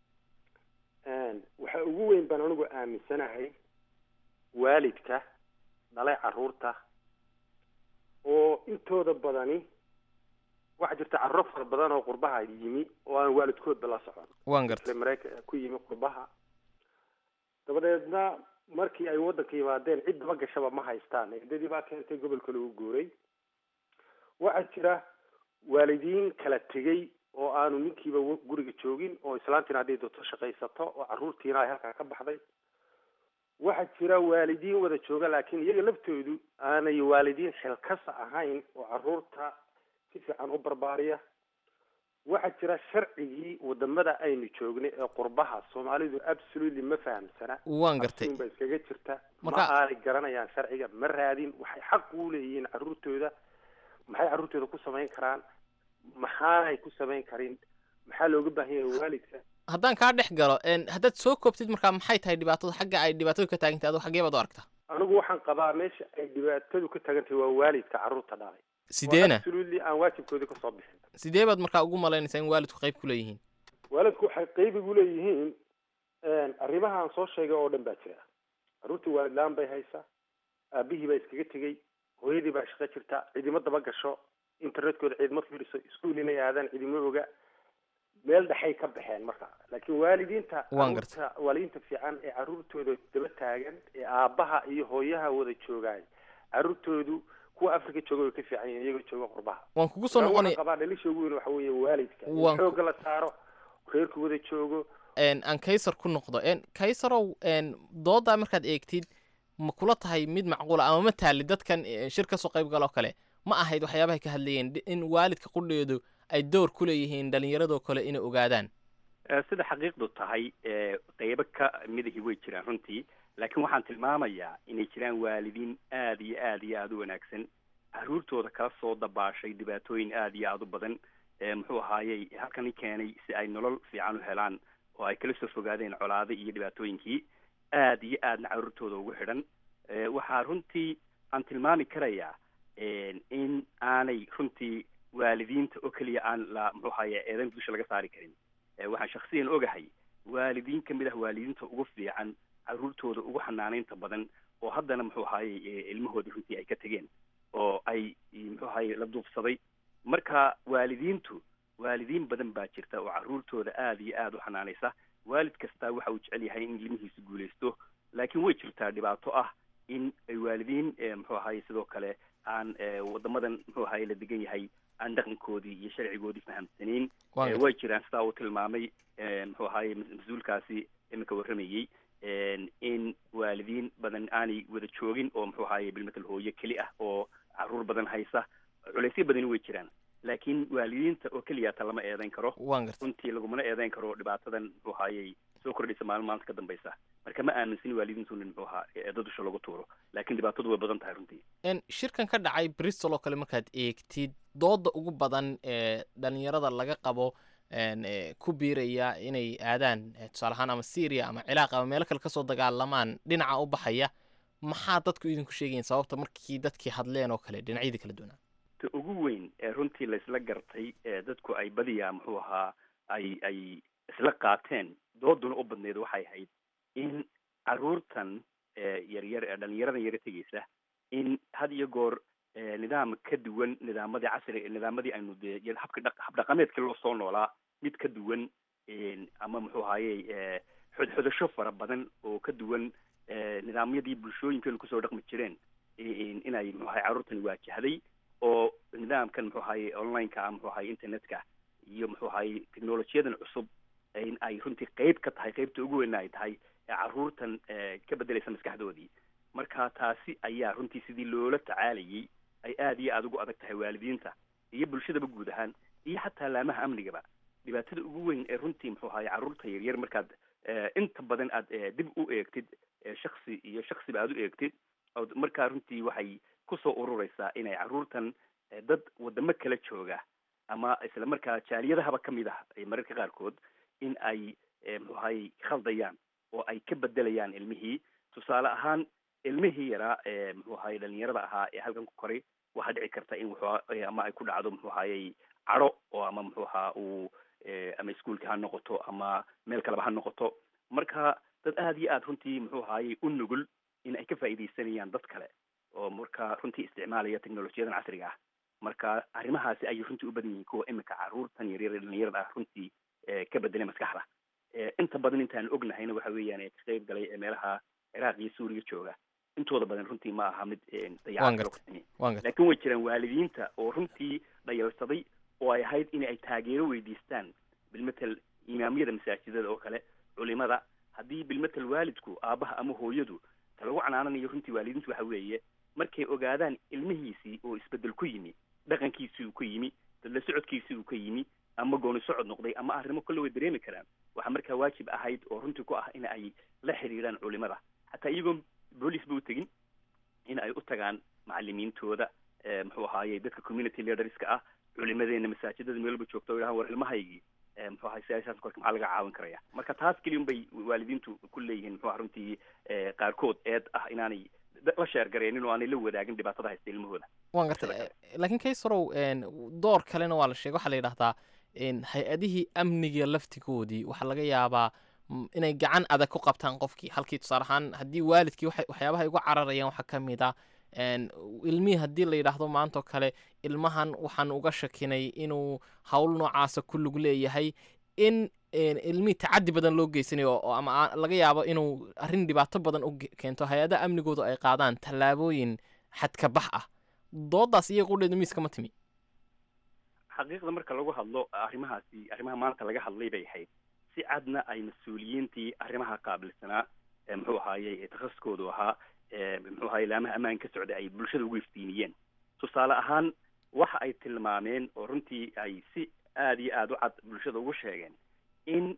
waxa ugu weyn baan anigu aaminsanahay waalidka dhalay carruurta oo intooda badani waxaa jirta carruuro fara badan oo qurbaha yimi oo aan waalidkoodba la socon waan gartay maraykan ku yimi qurbaha dabadeedna markii ay waddanka yimaadeen cid daba gashaba ma haystaan eedadii baa keentay gobolka lagu guuray waxaa jira waalidiin kala tegey oo aanu ninkiiba guriga joogin oo islaantiina hadday doonto shaqaysato oo carruurtiina ay halkaa ka baxday waxaa jira waalidiin wada jooga laakiin iyaga laftoodu aanay waalidiin xilkasa ahayn oo carruurta si fiican u barbaariya waxaa jira sharcigii wadamada aynu joognay ee qurbaha soomaalidu absolutely ma fahamsana waan gartay ba iskaga jirta ma Marka- aanay garanayaan sharciga ma raadin waxay xaq u leeyihiin carruurtooda maxay carruurtooda ku samayn karaan maxaanay ku samayn karin maxaa looga baahan yahay waalidka haddaan kaa dhex galo n haddaad soo koobtid markaa maxay tahay dhibaatadu xagga ay dhibaatadu ka taagantahay aduu xaggee baad u aragtaa anigu waxaan qabaa meesha ay dhibaatadu ka tagan tahay waa waalidka carruurta dhalay sideena absolutely aan waajibkoodii kasoo bixin sidee baad markaa ugu malaynaysaa in waalidku qayb ku leeyihiin waalidku waxay qayb igu leeyihiin arrimaha aan soo sheegay oo dhan baa jira carruurtii waalid la-aan bay haysaa aabihii baa iskaga tegey hooyadii baa shaqo jirta cidimo daba gasho internetkooda ciidma fiiriso iskuul inay aadaan cidimo oga meel dhexay ka baxeen marka laakiin waalidiinta Waan carruurta waalidiinta fiican ee carruurtooda daba taagan ee aabbaha iyo hooyaha wada joogaay carruurtoodu kuwa africa jooga way ka fiican yihiin iyagoo jooga qurbaha waan kugu soo Marka noqonay waxaan qabaa dhalisha ugu weyn waxa weeye waalidka in Waan ku- xoogga la saaro reerku wada joogo een, aan kaysar ku noqdo een, kaysarow een, doodaa markaad eegtid ma kula tahay mid macquula ama ma taali dadkan eh, shir kasoo qayb galoo kale ma ahayd waxyaabahay ka hadlayeen di- in waalidka qudheedu ay door ku leeyihiin dhallinyaradoo kale inay ogaadaan Eh, sida xaqiiqdu tahay eh, qeybo ka midahi way jiraan runtii laakiin waxaan tilmaamayaa inay jiraan waalidiin aad iyo aad iyo aada u wanaagsan caruurtooda kala soo dabaashay dhibaatooyin aad iyo aada u badan eh, muxuu ahaayey halkani keenay si ay nolol fiican u helaan oo ay kala soo fogaadeen colaado iyo dhibaatooyinkii aad iyo aadna caruurtooda ugu xidhan Eh, waxaa runtii aan tilmaami karayaa en, in aanay runtii waalidiinta oo keliya aan la muxuu ahaye eedan dusha laga saari karin Eh, waxaan shaksiyan ogahay waalidiin ka mid ah waalidiinta ugu fiican caruurtooda ugu xanaanaynta badan oo haddana muxuu ahaayey eh, ilmahoodii runtii ay ka tegeen oo ay muxuu ahaye la duufsaday marka waalidiintu waalidiin badan baa jirta oo caruurtooda aad iyo aad u xanaanaysa waalid kastaa waxa uu jecel yahay in ilmihiisu guulaysto laakiin way jirtaa dhibaato ah in ay waalidiin eh, muxuu ahaye sidoo kale aan eh, wadamadan muxuu ahaye la degan yahay aan dhaqankoodii iyo sharcigoodii fahamsanayn Waan Eh, gartay. way jiraan sidaa uu tilmaamay eh, muxuu ahaye mas- mas-uulkaasi iminka warramayey en, in waalidiin badan aanay wada joogin oo muxuu ahaye bilmatal hooyo keli ah oo caruur badan haysa culaysyo badani way jiraan laakiin waalidiinta oo keliyaata lama eedayn karo waan gartay runtii lagumana eedayn karo dhibaatadan muxuu ahaayey soo kordhaysa maalin maalinta ka dambaysa marka ma aaminsin waalidiintu in muxuu ahaa eeda dusha lagu tuuro laakiin dhibaatadu way badan tahay runtii een, shirkan ka dhacay bristol oo kale markaad eegtid dooda ugu badan ee dhalinyarada laga qabo een, ee, ku biiraya inay aadaan eh, tusaale ahaan ama syria ama ciraaq ama meelo kale kasoo dagaalamaan dhinaca u baxaya maxaa dadku idinku sheegayin sababta markii dadkii hadleen oo kale dhinacyadii kala duwanaa ta ugu weyn ee runtii laysla gartay ee dadku ay badiyaa muxuu ahaa ay ay isla qaateen dooduna u badneyd waxay ahayd in caruurtan ee yaryar ee dhalinyaradan yara tegeysa in had iyo goor ee nidaam ka duwan nidaamadii casri nidaamadii aynu dee iyo habka dhaq- habdhaqameedkii loo soo noolaa mid ka duwan een, ama muxuu ahaayey ee xodxodasho fara badan oo ka duwan ee nidaamyadii bulshooyinkeenu kusoo dhaqmi jireen in- inay muxuu ahaye carruurtani waajahday oo nidaamkan muxuu ahaye online-ka ah muxuu ahaye internetka iyo muxuu ahaye technolojiyadan cusub in ay runtii qeyb ka tahay qeybta ugu weyn ay tahay ee caruurtan ee ka bedelaysa maskaxdoodii marka taasi ayaa runtii sidii loola tacaalayay ay aad iyo aada ugu adag tahay waalidiinta iyo bulshadaba guud ahaan iyo xataa laamaha amnigaba dhibaatada ugu weyn ee runtii muxuu ahaye carruurta yaryar markaad eh, inta badan aad eh, dib u eegtid eh, shaksi iyo shaksiba aad u eegtid ood markaa runtii waxay kusoo urureysaa inay carruurtan eh, dad wadamo kala jooga ama isla markaa jaaliyadahaba ka mid ah eh, mararka qaarkood in ay eh, muxuu ahaye khaldayaan oo ay ka bedelayaan ilmihii tusaale ahaan ilmihii yaraa ee muxuu ahaye dhalinyarada ahaa ee halkan ku koray waxaa dhici karta in wuxuu eh, ama ay ku dhacdo muxuu ahayey cadho oo ama muxuu ahaa uu eh, ama iskuolka ha noqoto ama meel kaleba ha noqoto marka dad aad iyo aad runtii muxuu ahayey u nugul in ay ka faa'iidaysanayaan dad kale oo marka runtii isticmaalaya technolojiyadan casriga ah marka arrimahaasi ayay runtii u badan yihiin kuwa imika carruurtan yaryar ee dhalinyarada ah runtii eh, ka bedelay maskaxda Eh, inta badan intaan ognahayna waxa weeyaan ee ka qayb galay ee meelaha ciraaq iyo suuriya jooga intooda badan runtii ma aha mid eh, waan dayacaad loo gartay kasameyey waan gartay laakiin way jiraan waalidiinta oo runtii dhayalsaday oo ay ahayd in ay taageero weydiistaan bilmatel imaamyada masaajidada oo kale culimada haddii bilmatel waalidku aabaha ama hooyadu ta lagu canaananayo runtii waalidiintu waxa weeye markay ogaadaan ilmihiisii oo isbedel ku yimi dhaqankiisii uu ka yimi dadla socodkiisii uu ka yimi ama gooni socod noqday ama arrimo kolle way dareemi karaan waxaa markaa waajib ahayd oo runtii ku ah in ay la xiriiraan culimada xataa iyagoon boolice ba u tegin in ay u tagaan macalimiintooda eh, muxuu ahaaye dadka community leaderska ah culimadeena masaajidada meel walba joogta oo yidhahaan war ilmahaygii eh, muxuu ahaye siyaasadaas korka maxaa laga caawin karaya marka taas keliya unbay waalidiintu ku leeyihiin muxuu aha runtii eh, qaarkood eed ah inaanay da- la sheergareenin oo aanay la wadaagin dhibaatada haysta ilmahooda waan gartay Sida Eh, laakiin kaysarow een, door kalena waa la sheegay waxaa la yidhahdaa een, hay-adihii amniga laftigoodii waxaa laga yaabaa mm, inay gacan adag ku qabtaan qofkii halkii tusaale ahaan haddii waalidkii waxay- waxyaabaha ay uga cararayaan waxaa ka mid ah een, ilmihii haddii la yidhaahdo maantoo kale ilmahan waxaan uga shakinay inuu hawl noocaasa ku lug leeyahay in een, ilmihii tacadi badan loo geysanayo oo ama aan- laga yaabo inuu arrin dhibaato badan u ge- keento hay-adaha amnigoodu ay qaadaan tallaabooyin xadka bax ah doodaas iyo qudheedu miiska ma timi xaqiiqda marka lagu hadlo arrimahaasi arrimaha maanta laga hadlay bay ahayd si cadna ay mas-uuliyiintii arrimaha qaabilsanaa muxuu ahaaye takhasuskoodu ahaa muxuu ahaye laamaha ammaan ka socday ay bulshada ugu iftiiniyeen tusaale ahaan waxa ay tilmaameen oo runtii ay si aada iyo aada u cad bulshada ugu sheegeen in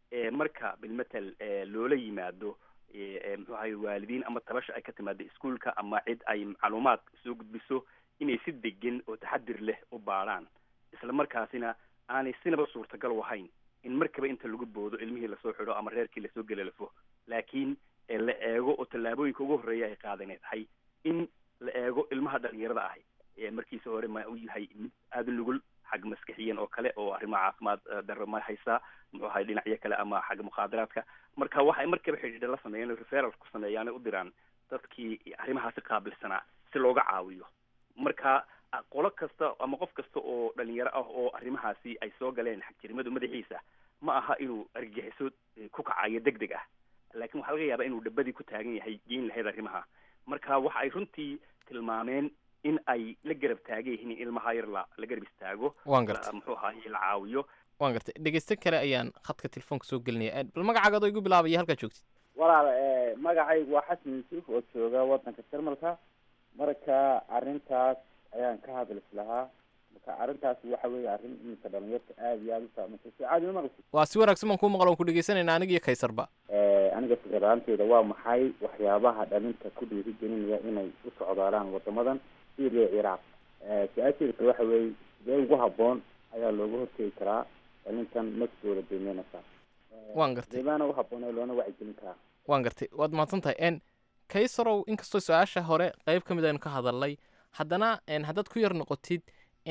marka bilmatel loola yimaado muxuu ahaye waalidiin ama tabasha ay ka timaado iskuolka ama cid ay macluumaad soo gudbiso inay si degan oo taxadir leh u baadhaan isla markaasina aanay sinaba suurtagal u ahayn in markaba inta lagu boodo ilmihii lasoo xidho ama reerkii lasoo gelalafo laakiin la eego oo tallaabooyinka ugu horreeya ay qaadanay tahay in la eego ilmaha dhalinyarada ahi markiisa hore ma u yahay mid aada nugul xag maskixiyan oo kale oo arrimaha caafimaad darro ma haysaa muxuu ahay dhinacyo kale ama xagga mukhaadaraadka marka waxay markaba xidhiidha la sameeyaan referal ku sameeyaan u diraan dadkii arrimahaasi qaabilsanaa si looga caawiyo marka qolo kasta ama qof kasta oo dhalinyaro ah oo arrimahaasi ay soo galeen xagjirimadu madaxiisa ma aha inuu argagixiso ku kacayo deg deg ah laakiin waxaa laga yaabaa inuu dhabadii ku taagan yahay geyn lahayd arrimaha marka waxa ay runtii tilmaameen in ay la garab taagan yihiin in ilmaha yar la la garab istaago waan gartay muxuu ahaye la caawiyo waan gartay dhegeyste kale ayaan khadka telefoonka soo gelinaya bal magacaaga adoo igu bilaabaya halkaa joogtid walaal magacaygu waa xasan yuusuf oo jooga wadanka jarmalka marka arrintaas ayaan ka hadlis lahaa marka arrintaas waxa weeye arrin iminka dhalinyarta aada iyo aada u saameysay si caadi ma maqlisi waa si wanaagsan baan kuu maqla waan ku dhegeysanayna aniga iyo kaysarba aniga fikirlaanteeda waa maxay waxyaabaha dhalinta ku dhiirigelinaya inay u socdaalaan wadamadan syria ciraaq su-aasheedka waxa weeye sidee ugu habboon ayaa looga hortegi karaa dhalintan naftooda deemeynaysa waan gartay deebaana u habboon ee loona wacyigelin karaa waan gartay waad mahadsan tahay n kaysarow inkastoo su-aasha hore qeyb ka mid aynu ka hadalnay haddana haddaad ku yar noqotid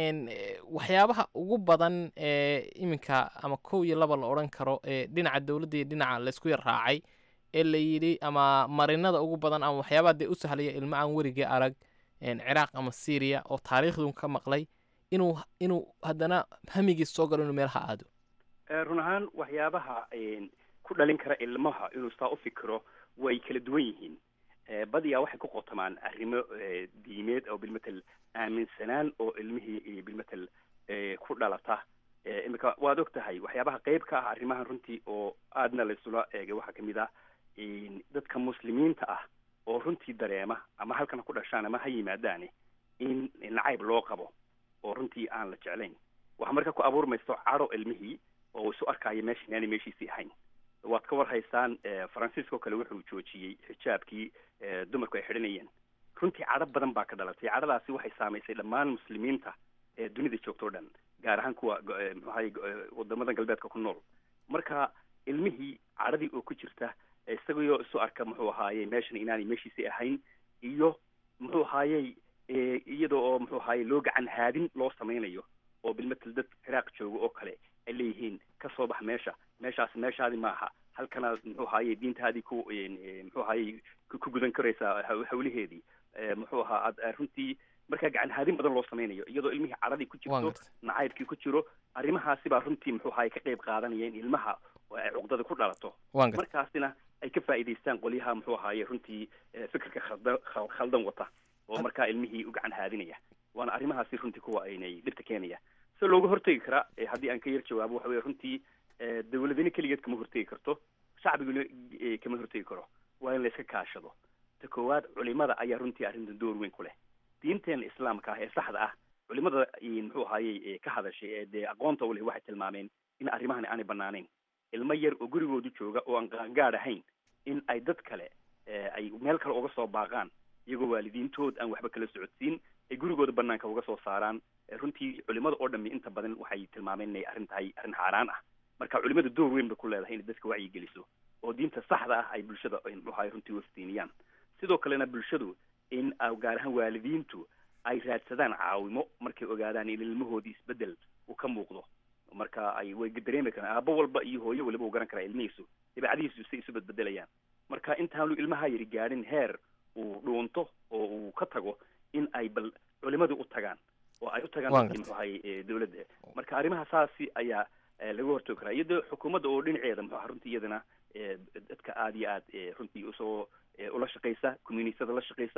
waxyaabaha ugu badan ee iminka ama kow iyo laba la odhan karo ee dhinaca dowladda iyo dhinaca laysku yar raacay ee la yidhi ama marinada ugu badan ama waxyaabaha dee u sahlaya ilmo aan werigii arag ciraaq ama syria oo taariikhdun ka maqlay inuu inuu haddana hamigiis soo galo inuu meelaha aado run ahaan waxyaabaha ku dhalin kara ilmaha inuu saa u fikiro way kala duwan yihiin badiyaa waxay ku qotamaan arrimo diimeed oo bilmatel aaminsanaan oo ilmihii bilmatel ku dhalata imika waad og tahay waxyaabaha qeyb ka ah arrimahan runtii oo aadna laysula eegay waxaa kamid ah dadka muslimiinta ah oo runtii dareema ama halkana ku dhashaan ama ha yimaadaane in nacayb loo qabo oo runtii aan la jeclayn waxaa marka ku abuurmayso cadho ilmihii oo isu arkaayo meesha inaanay meeshiisii ahayn waad ka war haysaan faransiiska oo kale wuxuu joojiyey xijaabkii dumarku ay xidhanayeen runtii cadho badan baa ka dhalatay cadhadaasi waxay saamaysay dhammaan muslimiinta ee dunida joogto o dhan gaar ahaan kuwa muxuu ahaye wadamadan galbeedka ku nool marka ilmihii cadhadii oo ku jirta isagoo isu arka muxuu ahaaye meeshan inaanay meeshiisii ahayn iyo muxuu ahaayey iyada oo muxuu ahaaye loo gacan haadin loo samaynayo oo bilmatel dad ciraaq jooga oo kale ay leeyihiin ka soo bax meesha meeshaas meeshaadi maaha halkanaad muxuu ahaaye diintaadii ku muxuu ahaaye ku gudan karaysaa hawlaheedii muxuu ahaa aad runtii markaa gacan haadin badan loo samaynayo iyadoo ilmihii cadhadii ku jirto nacaybkii ku jiro arrimahaasi baa runtii muxuu ahaaye ka qayb qaadanaya in ilmaha ay cuqdada ku dhalato markaasina ay ka faa'iidaystaan qolyaha muxuu ahaaye runtii fikirka khaldan khaldan wata oo markaa ilmihii u gacan haadinaya waana arrimahaasi runtii kuwa aynay dhibta keenaya si looga hortegi karaa haddii aan ka yar jawaabo waxa weye runtii dawladina keligeed kama hortegi karto shacbiguna kama hortegi karo waa in la iska kaashado ta koowaad culimada ayaa runtii arrintan door weyn ku leh diinteena islaamka ah ee saxda ah culimada muxuu ahaayey ka hadashay ee dee aqoonta u leh waxay tilmaameen in arrimahani aanay banaanayn ilmo yar oo gurigoodu jooga oo aan qaangaad ahayn in ay dad kale ay meel kale uga soo baaqaan iyagoo waalidiintood aan waxba kala socodsiin ay gurigooda banaanka uga soo saaraan runtii culimada oo dhami inta badan waxay tilmaameen inay arrin tahay arrin xaaraan ah marka culimada door weyn bay ku leedahay inay dadka wacyi geliso oo diinta saxda ah ay bulshada muxuu ahay runtii waftiiniyaan sidoo kalena bulshadu in gaar ahaan waalidiintu ay raadsadaan caawimo markay ogaadaan in ilmahoodii isbedel uu ka muuqdo marka ay way dareemi karaan aabo walba iyo hooyo waliba uu garan karaa ilmihiisu dabeecadihiisu say isu bedbedelayaan marka intaanu ilmaha yari gaadhin heer uu dhuunto oo uu ka tago in ay bal culimadu u tagaan oo ay u tagaan dadkii muxuu ahay dawladda marka arrimaha saasi ayaa laga hortoogi karaa iyadoo xukuumadda oo dhinaceeda muxuu aha runtii iyadana dadka aada iyo aad runtii usoo ula shaqaysa communityada la shaqaysa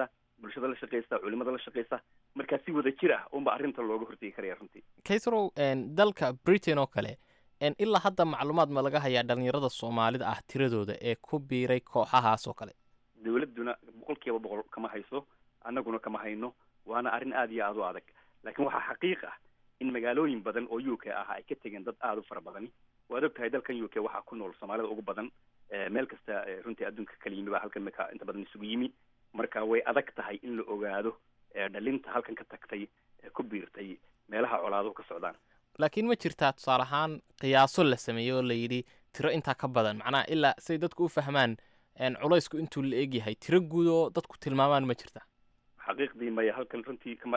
bulshada la shaqaysa culimada la shaqaysa markaa si wada jir ah unba arrinta looga hortegi karaya runtii kaysrow dalka britain oo kale ilaa hadda macluumaad ma laga hayaa dhalinyarada soomaalida ah tiradooda ee ku biiray kooxahaas oo kale dawladduna boqol kiiba boqol kama hayso annaguna kama hayno waana arrin aada iyo aada u adag laakiin waxaa xaqiiq ah in magaalooyin badan oo u k ah ay ka tegeen dad aada u fara badani waad og tahay dalkan u k waxaa ku nool soomaalida ugu badan meel kasta runtii adduunka kala yimi baa halkan maka inta badan isugu yimi marka way adag tahay in la ogaado dhalinta halkan ka tagtay ku biirtay meelaha colaaduhu ka socdaan laakiin ma jirtaa tusaale ahaan qiyaaso la sameeyey oo la yidhi tiro intaa ka badan macnaha ilaa say dadku u fahmaan culaysku intuu la egyahay tiro guud oo dadku tilmaamaan ma jirta xaqiiqdii maya halkan runtii kama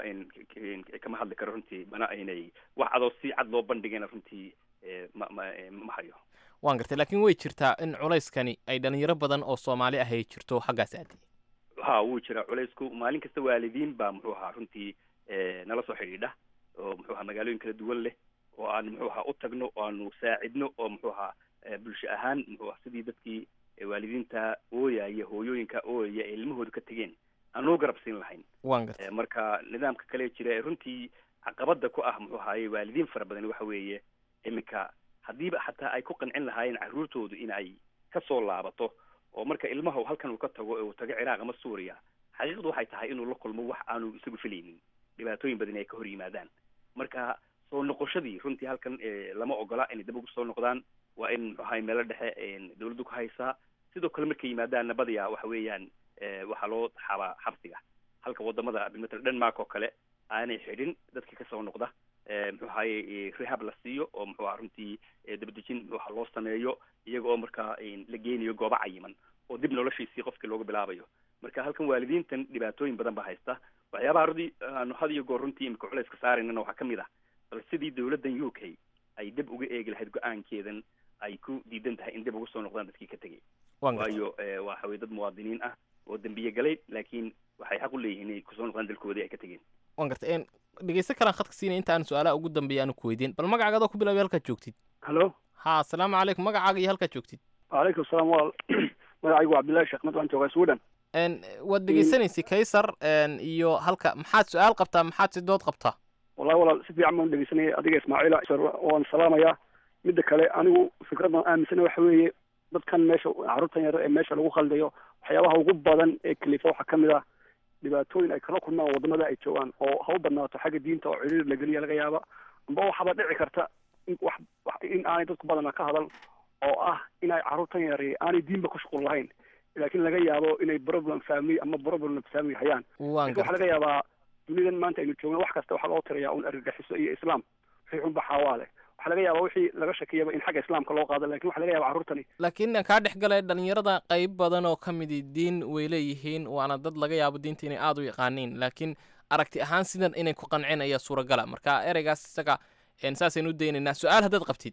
kama hadli karo runtii mana aynay wax adoo si cad loo bandhigayna runtii ma ma ma hayo waan gartay laakiin way jirtaa in culayskani ay dhalinyaro badan oo soomaali ah ay jirto xaggaas aadi ha wuu jiraa culaysku maalin kasta waalidiin baa muxuu ahaa runtii nala soo xidhiidha oo muxuu ahaa magaalooyin kala duwan leh oo aan muxuu ahaa u tagno oo aanu saacidno oo muxuu ahaa bulsho ahaan muxuu ahaa sidii dadkii waalidiinta ooyaya hooyooyinka ooyaya ee ilmahooda ka tegeen aan loo garab siin lahayn waan gartay marka nidaamka kale jira ee runtii caqabada ku ah muxuu ahaaye waalidiin fara badan waxa weeye iminka haddiiba xataa ay ku qancin lahaayeen carruurtoodu in ay kasoo laabato oo marka ilmaha halkan uu ka tago uu tago ciraaq ama suuriya xaqiiqdu waxay tahay inuu la kulmo wax aanu isagu filaynin dhibaatooyin badan ay ka hor yimaadaan marka soo noqoshadii runtii halkan lama ogola inay dib ugu soo noqdaan waa in muxuu ahay meelo dhexe dawladdu ka haysaa sidoo kale markay yimaadaanna badiyaa waxa weeyaan waxaa loo xabaa xabsiga halka wadamada bimatal denmark oo kale aanay xidhin dadkii kasoo noqda muxuu ahaye rehab la siiyo oo muxuu aha runtii dabadejin muxuu aha loo sameeyo iyaga oo markaa la geenayo goobo cayiman oo dib noloshiisii qofkii looga bilaabayo marka halkan waalidiintan dhibaatooyin badan baa haysta waxyaabaha rudi aanu had iyo goor runtii imika culayska saaraynana waxaa kamid ah bal sidii dawladdan u k ay dib uga eegi lahayd go-aankeedan ay ku diidan tahay in dib ugu soo noqdaan dadkii ka tegay waayo waxa weye dad muwaadiniin ah oo dembiye galay laakiin waxay xaq u leeyihiin inay kusoo noqdaan dalkoodii ay ka tegeen waan gartay dhegeysto kalaan khadka siinay inta aan su-aalaha ugu dambeeya aanu ku weydiin bal magacaaga adoo ku bilaabay halkaad joogtid hallo ha asalaamu calaykum magacaaga iyo halkaad joogtid wacalaykum asalaam walaal magacaygu waa cabdillahi sheekh mad waxaan joogaa sweden waad dhegeysanaysay kaysar iyo halka maxaad su-aal qabtaa maxaad si dood qabtaa wallahi walaal si fiican baan dhegeysanayay adiga ismaaciila waan salaamayaa midda kale anigu fikraddan aaminsana waxa weeye dadkan meesha carruurtan yar ee meesha lagu khaldayo waxyaabaha ugu badan ee kalifa waxaa kamid ah dhibaatooyin ay kala kulmaan wadamada ay joogaan oo ha u badnaato xagga diinta oo ciriir la geliya laga yaaba amba waxaaba dhici karta in wax in aanay dadku badana ka hadal oo ah in ay carruurtan yar aanay diinba ku shuqul lahayn laakiin laga yaabo inay problem family ama problem family hayaan lakin waxaa laga yaabaa dunidan maanta aynu joogno wax kasta waxaa loo tirayaa un argagixiso iyo islaam wixii xunba xaawaale waxaa laga yaabaa wixii laga shakiyaba in xagga islaamka loo qaado lakin waxa laga yaba carruurtani laakiin kaa dhex galay dhalinyarada qayb badan oo ka midi diin way leeyihiin waana dad laga yaabo diinta inay aada u yaqaaniin laakiin aragti ahaan sidan inay ku qanceen ayaa suuragala marka ereygaas isaga saasaynu u daynaynaa su-aal haddaad qabtid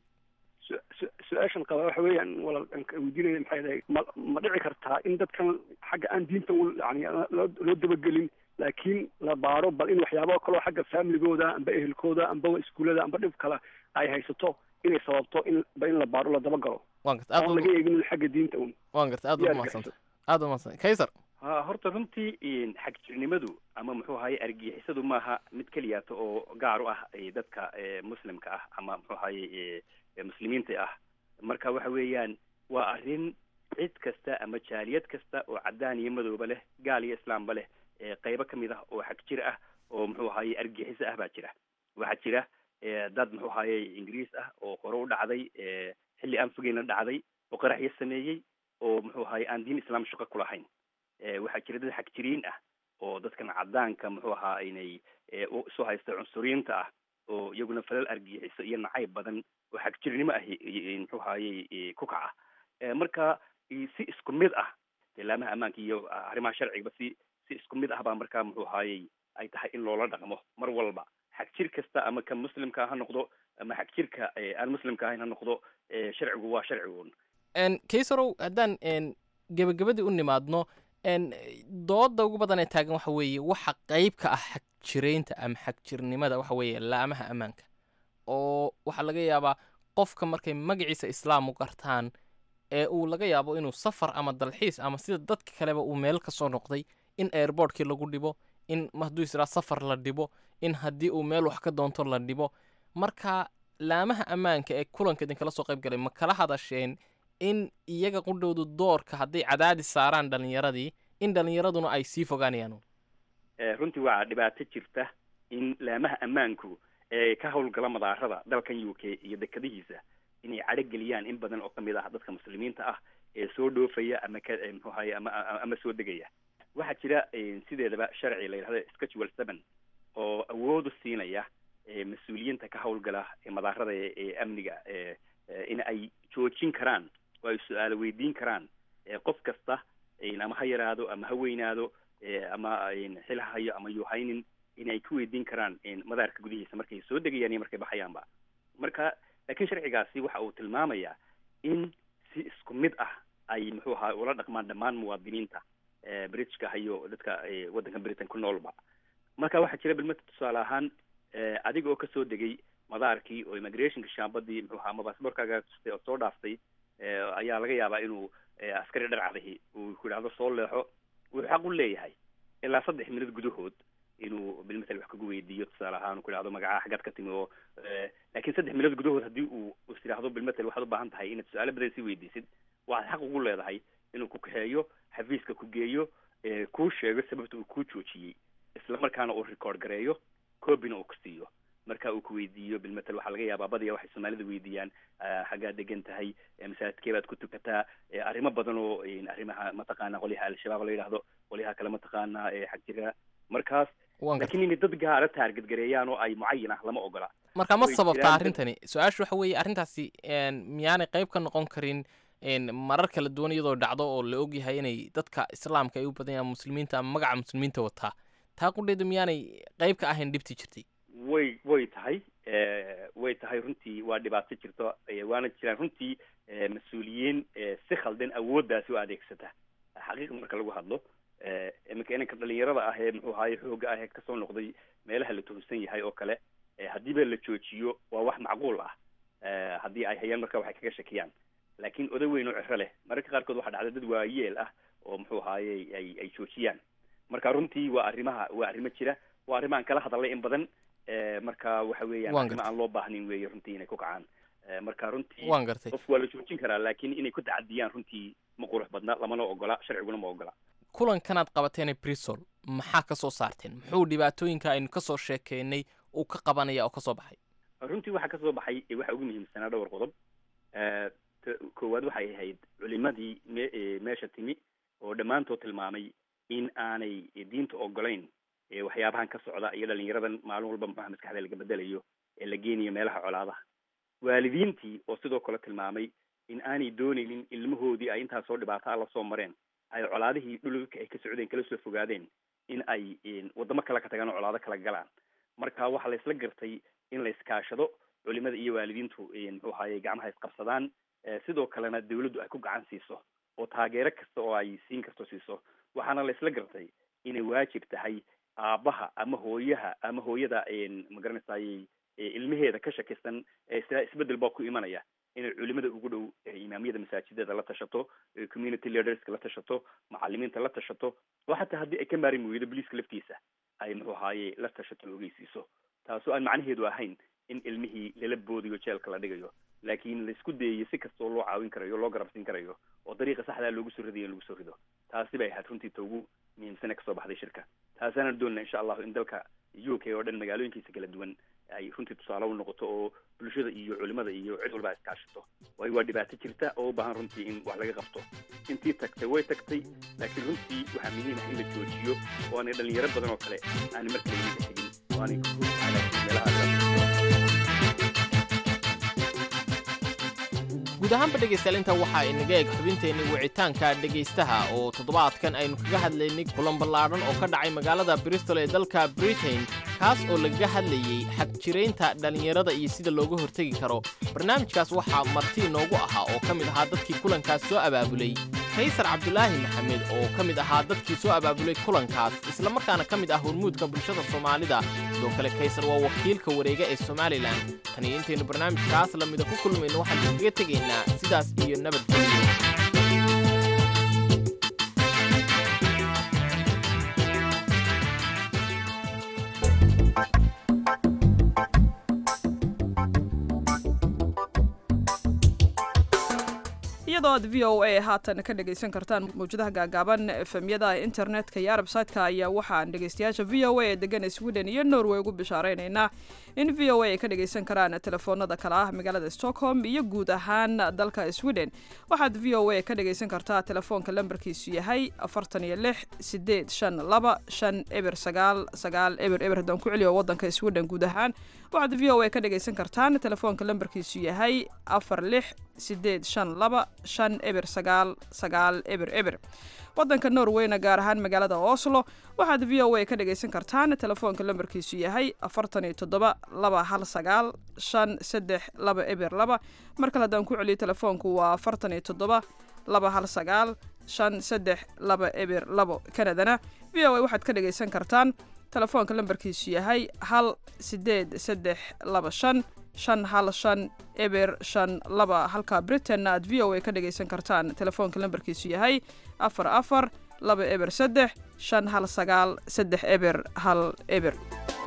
su-aashan qaba waxa weeyaan walaal weydiinaya maxay dahay ma ma dhici kartaa in dadkan xagga aan diinta yani loo loo dabagelin laakiin la baaro bal in waxyaaba kaloo xagga familigooda amba ehelkooda amba iskuullada amba dhib kale ay haysato inay sababto in ba in la baaro la dabagalo waan garta aad oon laga eegin xagga diinta un waan garta aad baad umahadsanta aad baad umahadsanta kaysar ha horta runtii xagjirnimadu ama muxuu ahaye argixisadu maaha mid keliyaato oo gaar u ah dadka muslimka ah ama muxuu ahaye muslimiinta ah marka waxa weeyaan waa arrin cid kasta ama jaaliyad kasta oo caddaan iyo madooba leh gaal iyo islaamba leh qaybo kamid ah oo xag jir ah oo muxuu ahaye argixiso ah baa jira waxaa jira dad muxuu ahaye ingiriis ah oo hore u dhacday xilli aan fogeyna dhacday oo qaraxyo sameeyey oo muxuu ahaye aan diin islaam shaqo ku lahayn waxaa jira dad xag jiriin ah oo dadkan caddaanka muxuu ahaa inay isu haysta cunsuriyiinta ah oo iyaguna falal argixiso iyo nacayb badan oo xagjirnimo ah muxuu ahaye ku kaca marka si isku mid ah ilaamaha ammaanka iyo arrimaha sharcigaba si si isku mid ah baa markaa muxuu ahaye ay tahay in loola dhaqmo mar walba xagjir kasta ama ka muslimka ha noqdo ama xagjirka aan muslimka ahayn ha noqdo sharcigu waa sharcigun kaysarow haddaan gebagabadii u nimaadno dooda ugu badan ee taagan waxa weeye waxa qayb ka ah xagjiraynta ama xagjirnimada waxa weeye laamaha ammaanka oo waxaa laga yaabaa qofka markay magaciisa islaam u gartaan ee uu laga yaabo inuu safar ama dalxiis ama sida dadka kaleba uu meel ka soo noqday in airbortkii lagu dhibo in hadduu israa safar la dhibo in haddii uu meel wax ka doonto la dhibo marka laamaha ammaanka ee kulanka idinkala soo qayb galay ma kala hadasheen in iyaga qudhowdu doorka hadday cadaadis saaraan dhallinyaradii in dhallinyaraduna ay sii fogaanayaan runtii waa dhibaato jirta in laamaha ammaanku ee ka howlgala madaarada dalkan u k iyo dekadihiisa inay cadho geliyaan in badan oo kamid ah dadka muslimiinta ah ee soo dhoofaya ama ka muxuu ahaye ama ama soo degaya waxaa jira sideedaba sharci la yidhahdo schedule seven oo awood u siinaya mas-uuliyiinta ka howlgala madaarada ee amniga in ay joojin karaan oo ay su-aalo weydiin karaan qof kasta ama ha yaraado ama ha weynaado ama xil ha hayo ama yuu haynin in ay ku weydiin karaan madaarka gudihiisa markay soo degayaan iyo markay baxayaanba marka laakiin sharcigaasi waxa uu tilmaamayaa in si isku mid ah ay muxuu ahaa ula dhaqmaan dhammaan muwaadiniinta britishka hayo dadka waddanka britain ku noolba marka waxaa jira bilmata tusaale ahaan adiga oo kasoo degay madaarkii oo immigrationka shaambadii muxuu ahaa ama baasboorkaaga tustay oo soo dhaaftay ayaa laga yaabaa inuu askari dharcadahi uu ku yidhahdo soo leexo wuxuu xaq u leeyahay ilaa saddex minad gudahood inuu bilmatal wax kagu weydiiyo tusaale ahaan ku yidhahdo magacaha xaggaad ka timi oo laakiin saddex minad gudahood haddii uu is yidhahdo bilmatal waxaad u baahan tahay inaad su-aalo badan sii weydiisid waxaad xaq ugu leedahay inuu ku kaxeeyo xafiiska ku geeyo kuu sheego sababta uu kuu joojiyey isla markaana uu record gareeyo copyna uu ku siiyo marka uu ku weydiiyo bilmatal waxaa laga yaabaa badiya waxay soomaalida weydiiyaan xaggaad degan tahay masaajidkee baad ku tukataa arrimo badan oo arrimaha mataqaana qolyaha al-shabaab la yidhaahdo qolyaha kale mataqaana xag jira markaas laakiin inay dad gaara taarget gareeyaan oo ay mucayin ah lama ogola marka ma Way sababtaa jiraan dad- arrintani su-aashu waxa weeye arrintaasi miyaanay qayb ka noqon karin marar kala duwan iyadoo dhacdo oo la ogyahay inay dadka islaamka ay u badan yahaan muslimiinta ama magaca muslimiinta wataa taa qudheedu miyaanay qayb ka ahayn dhibti jirtay way way tahay way tahay runtii waa dhibaato jirto eh, waana jiraan runtii eh, mas-uuliyiin eh, si khaldan awooddaasi u adeegsata xaqiiqa marka lagu hadlo eh, iminka inanka dhalinyarada ah ee muxuu ahaye xooga ah ee kasoo noqday meelaha la tuhunsan yahay oo kale eh, haddiiba la joojiyo waa wax macquul ah eh, haddii ay hayaan marka waxay kaga shakiyaan laakiin oday weyn oo ciro leh mararka qaarkood waxaa dhacda dad waayeel ah oo muxuu ahaye ay ay joojiyaan marka runtii waa arrimaha waa arrimo jira waa arrimahan kala hadalay in badan Eh, marka waxa weeyaan Waan arrimo gartay. aan loo baahnin weeye runtii inay ku kacaan Eh, marka runtii waan gartay qof waa la joojin karaa laakiin inay ku tacadiyaan runtii ma qurux badna lamana ogola sharciguna ma ogola kulankanaad qabateene brisol maxaa ka soo saarteen muxuu dhibaatooyinka aynu ka soo sheekeynay uu ka qabanaya oo ka soo baxay runtii waxaa kasoo baxay eh, waxa ugu muhiimsanaa dhowr qodob Eh, ta- koowaad waxay ahayd culimadii me- eh, meesha timi oo dhammaantood tilmaamay in aanay eh, diinta ogolayn eh, waxyaabahan ka socda iyo dhalinyaradan maalin walba maxaa maskaxda laga bedelayo ee la geenayo meelaha colaadaha waalidiintii oo sidoo kale tilmaamay in aanay doonaynin ilmahoodii ay intaas soo dhibaato alla soo mareen ay colaadihii dhulka ay ka socdeen kala soo fogaadeen in ay eh, wadamo kale ka tagaan oo colaado kala galaan marka waxaa la isla gartay in la iskaashado culimada iyo waalidiintu eh, muxuu ahaye gacmaha isqabsadaan eh, sidoo kalena dawladdu ay ku gacan siiso oo taageero kasta oo ay siin karto siiso waxaana la isla gartay inay waajib tahay aabbaha ama hooyaha ama hooyada ma garanaysaay ilmaheeda ka shakisan ee sida isbedel baa ku imanaya inay culimada ugu dhow eh, imaamyada masaajidada la tashato eh, community leaderska la tashato macalimiinta la tashato oo xataa haddii ay ka maarin weydo boliiska laftiisa ay muxuu ahaaye la tashato la ogeysiiso taasoo aan macnaheedu ahayn in ilmihii lala boodiyo jeelka la dhigayo laakiin laisku dayayo si kastoo loo caawin karayo loo garabsiin karayo oo dariiqa saxdaa loogu soo ridayo in lagu soo rido taasi bay ahayd runtii ta ugu muhiimsane kasoo baxday shirka taasaana doonana insha allahu in dalka u k oo dhan magaalooyinkiisa kala duwan ay runtii tusaale u noqoto oo bulshada iyo culimada iyo cid walba ay iskaashato waayo waa dhibaato jirta oo u baahan runtii in wax laga qabto intii tagtay way tagtay laakiin runtii waxaa muhiim ah in la joojiyo oo aanay dhalinyaro badan oo kale aanay markale iminka tegin oo aanay ku meelaha guud ahaanba dhegaystayaal intaa waxaa inaga eg xubinteenni wicitaanka dhegaystaha oo toddobaadkan aynu kaga hadlaynay kulan ballaadhan oo ka dhacay magaalada bristol ee dalka britain kaas oo lagaga hadlayey xagjiraynta dhallinyarada iyo sida looga hortegi karo barnaamijkaas waxaa marti inoogu ahaa oo ka mid ahaa dadkii kulankaas soo abaabulay kaysar cabdulaahi maxamed oo ka mid ahaa dadkii soo abaabulay kulankaas islamarkaana ka mid ah hormuudka bulshada soomaalida sidoo kale kaysar waa wakiilka wareega ee somalilan tan iyo intaynu barnaamijkaas lamida ku kulmayno waxaan kaga tegaynaa sidaas iyo nabadgelyo iyadoo aad v o a haatan ka dhegaysan kartaan mawjadaha gaagaaban efemyada internetka iyo arabsaytka ayaa waxaan dhegaystayaasha v o a ee degan sweden iyo norway ugu bishaareynayna in v o a ay ka dhagaysan karaan telefoonada kale ah magaalada stockholm iyo guud ahaan dalka sweden waxaad v o a ka dhagaysan kartaa telefoonka lambarkiisu yahay afartan iyo lix sideed shan laba shan eber sagaal sagaal eber eber haddaan ku celiyo wadanka sweden guud ahaan waxaad v o a ka dhagaysan kartaan telefoonka lambarkiisu yahay afar lix sideed shan laba shan eber sagaal sagaal eber eber wadanka norweyna gaar ahaan magaalada oslo waxaad v o a ka dhagaysan kartaan telefoonka lambarkiisu yahay afartan iyo toddoba laba hal sagaal shan saddex laba eber laba mar kale haddaan ku celiyo telefoonku waa afartan iyo toddoba laba hal sagaal shan saddex laba eber labo kanadana v o a waxaad ka dhagaysan kartaan telefoonka lambarkiisu yahay hal sideed saddex laba shan shan hal shan eber shan laba halka britainna aad v o a ka dhagaysan kartaan telefoonka lambarkiisu yahay afar afar laba eber saddex shan hal sagaal saddex eber hal eber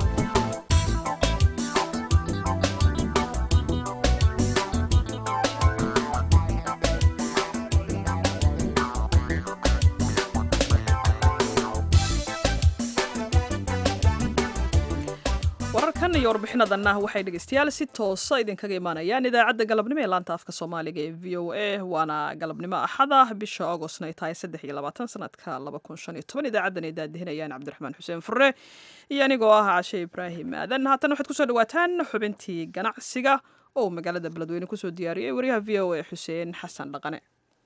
wararkan iyo warbixinadanna waxay dhegeystayaal si toosa idinkaga imaanayaan idaacadda galabnimo ee laanta afka soomaaliga ee v o a waana galabnimo axada bisha augostna ay tahay saddex iyo labaatan sanadka laba kun shan iyo toban idaacadan ay daadihinayaan cabdiraxmaan xuseen furre iyo anigoo ah cashe ibraahim aadan haatan waxaad kusoo dhawaataan xubintii ganacsiga oo magaalada beledweyne kusoo diyaariyey wariyaha v o a xuseen xasan dhaqane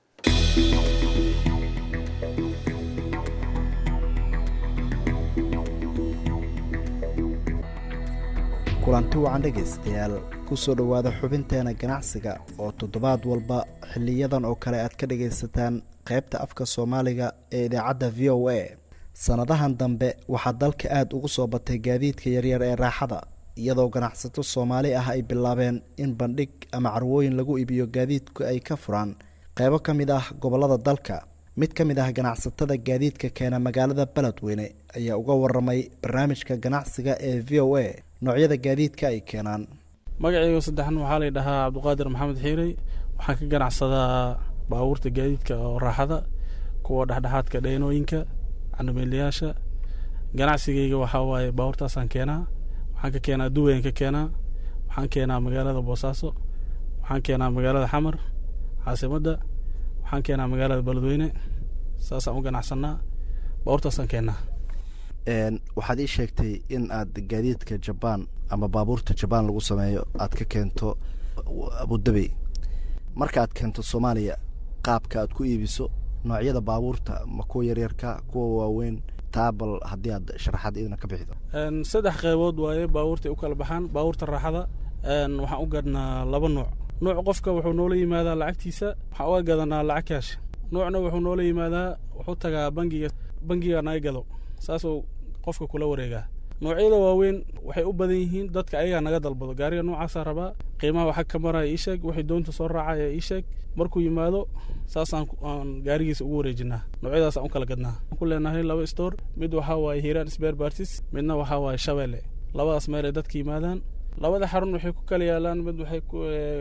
kulanti wacan dhegaystayaal kusoo dhowaada xubinteena ganacsiga oo toddobaad walba xiliyadan oo kale aad ka dhagaysataan qaybta afka soomaaliga ee idaacadda v o a sannadahan dambe waxaa dalka aada ugu soo batay gaadiidka yaryar ee raaxada iyadoo ganacsato soomaali ah ay bilaabeen in bandhig ama carwooyin lagu iibiyo gaadiidku ay ka furaan qaybo ka mid ah gobollada dalka mid ka mid ah ganacsatada gaadiidka keena magaalada beledweyne ayaa uga waramay barnaamijka ganacsiga ee v o a noocyada gaadiidka ay keenaan magacayga saddexan waxaa lay dhahaa cabdiqaadir maxamed xiirey waxaan ka ganacsadaa baabuurta gaadiidka oo raaxada kuwa dhexdhexaadka dheenooyinka canameelayaasha ganacsigayga waxaa waaye baabuurtaasaan keenaa waxaan ka keenaa duwayaan ka keenaa waxaan keenaa magaalada boosaaso waxaan keenaa magaalada xamar caasimadda waxaan keenaa magaalada beledweyne saasaan u ganacsanaa baabuurtaasaan keenaa waxaad ii sheegtay in aad gaadiidka jabaan ama baabuurta jabaan lagu sameeyo aad ka keento abudabi marka aad keento soomaaliya qaabka aad ku iibiso noocyada baabuurta ma kuwa yaryarka kuwa waaweyn taa bal haddii aad sharaxaad idina ka bixido saddex qaybood waaye baabuurtay u kala baxaan baabuurta raaxada waxaan u gadnaa laba nooc nooc qofka wuxuu noola yimaadaa lacagtiisa waxaan uga gadanaa lacag kaash noocna wuxuu noola yimaadaa wuxuu tagaa bangiga bangiga naga gado saasuu qofka kula wareegaa noocyada waaweyn waxay u badan yihiin dadka ayagaa naga dalbado gaariga noocaasaa rabaa qiimaha waxag ka maraya ii sheeg wixii doonta soo raacaya ii sheeg markuu yimaado saasaan aan gaarigiisa ugu wareejinaa noocyadaasaan u kala gadnaa waxaan ku leenahay laba store mid waxaa waaye hiiraan sbear bartis midna waxaa waaye shabeelle labadaas meel ay dadka yimaadaan labada xarun waxay ku kala yaalaan mid waxay ku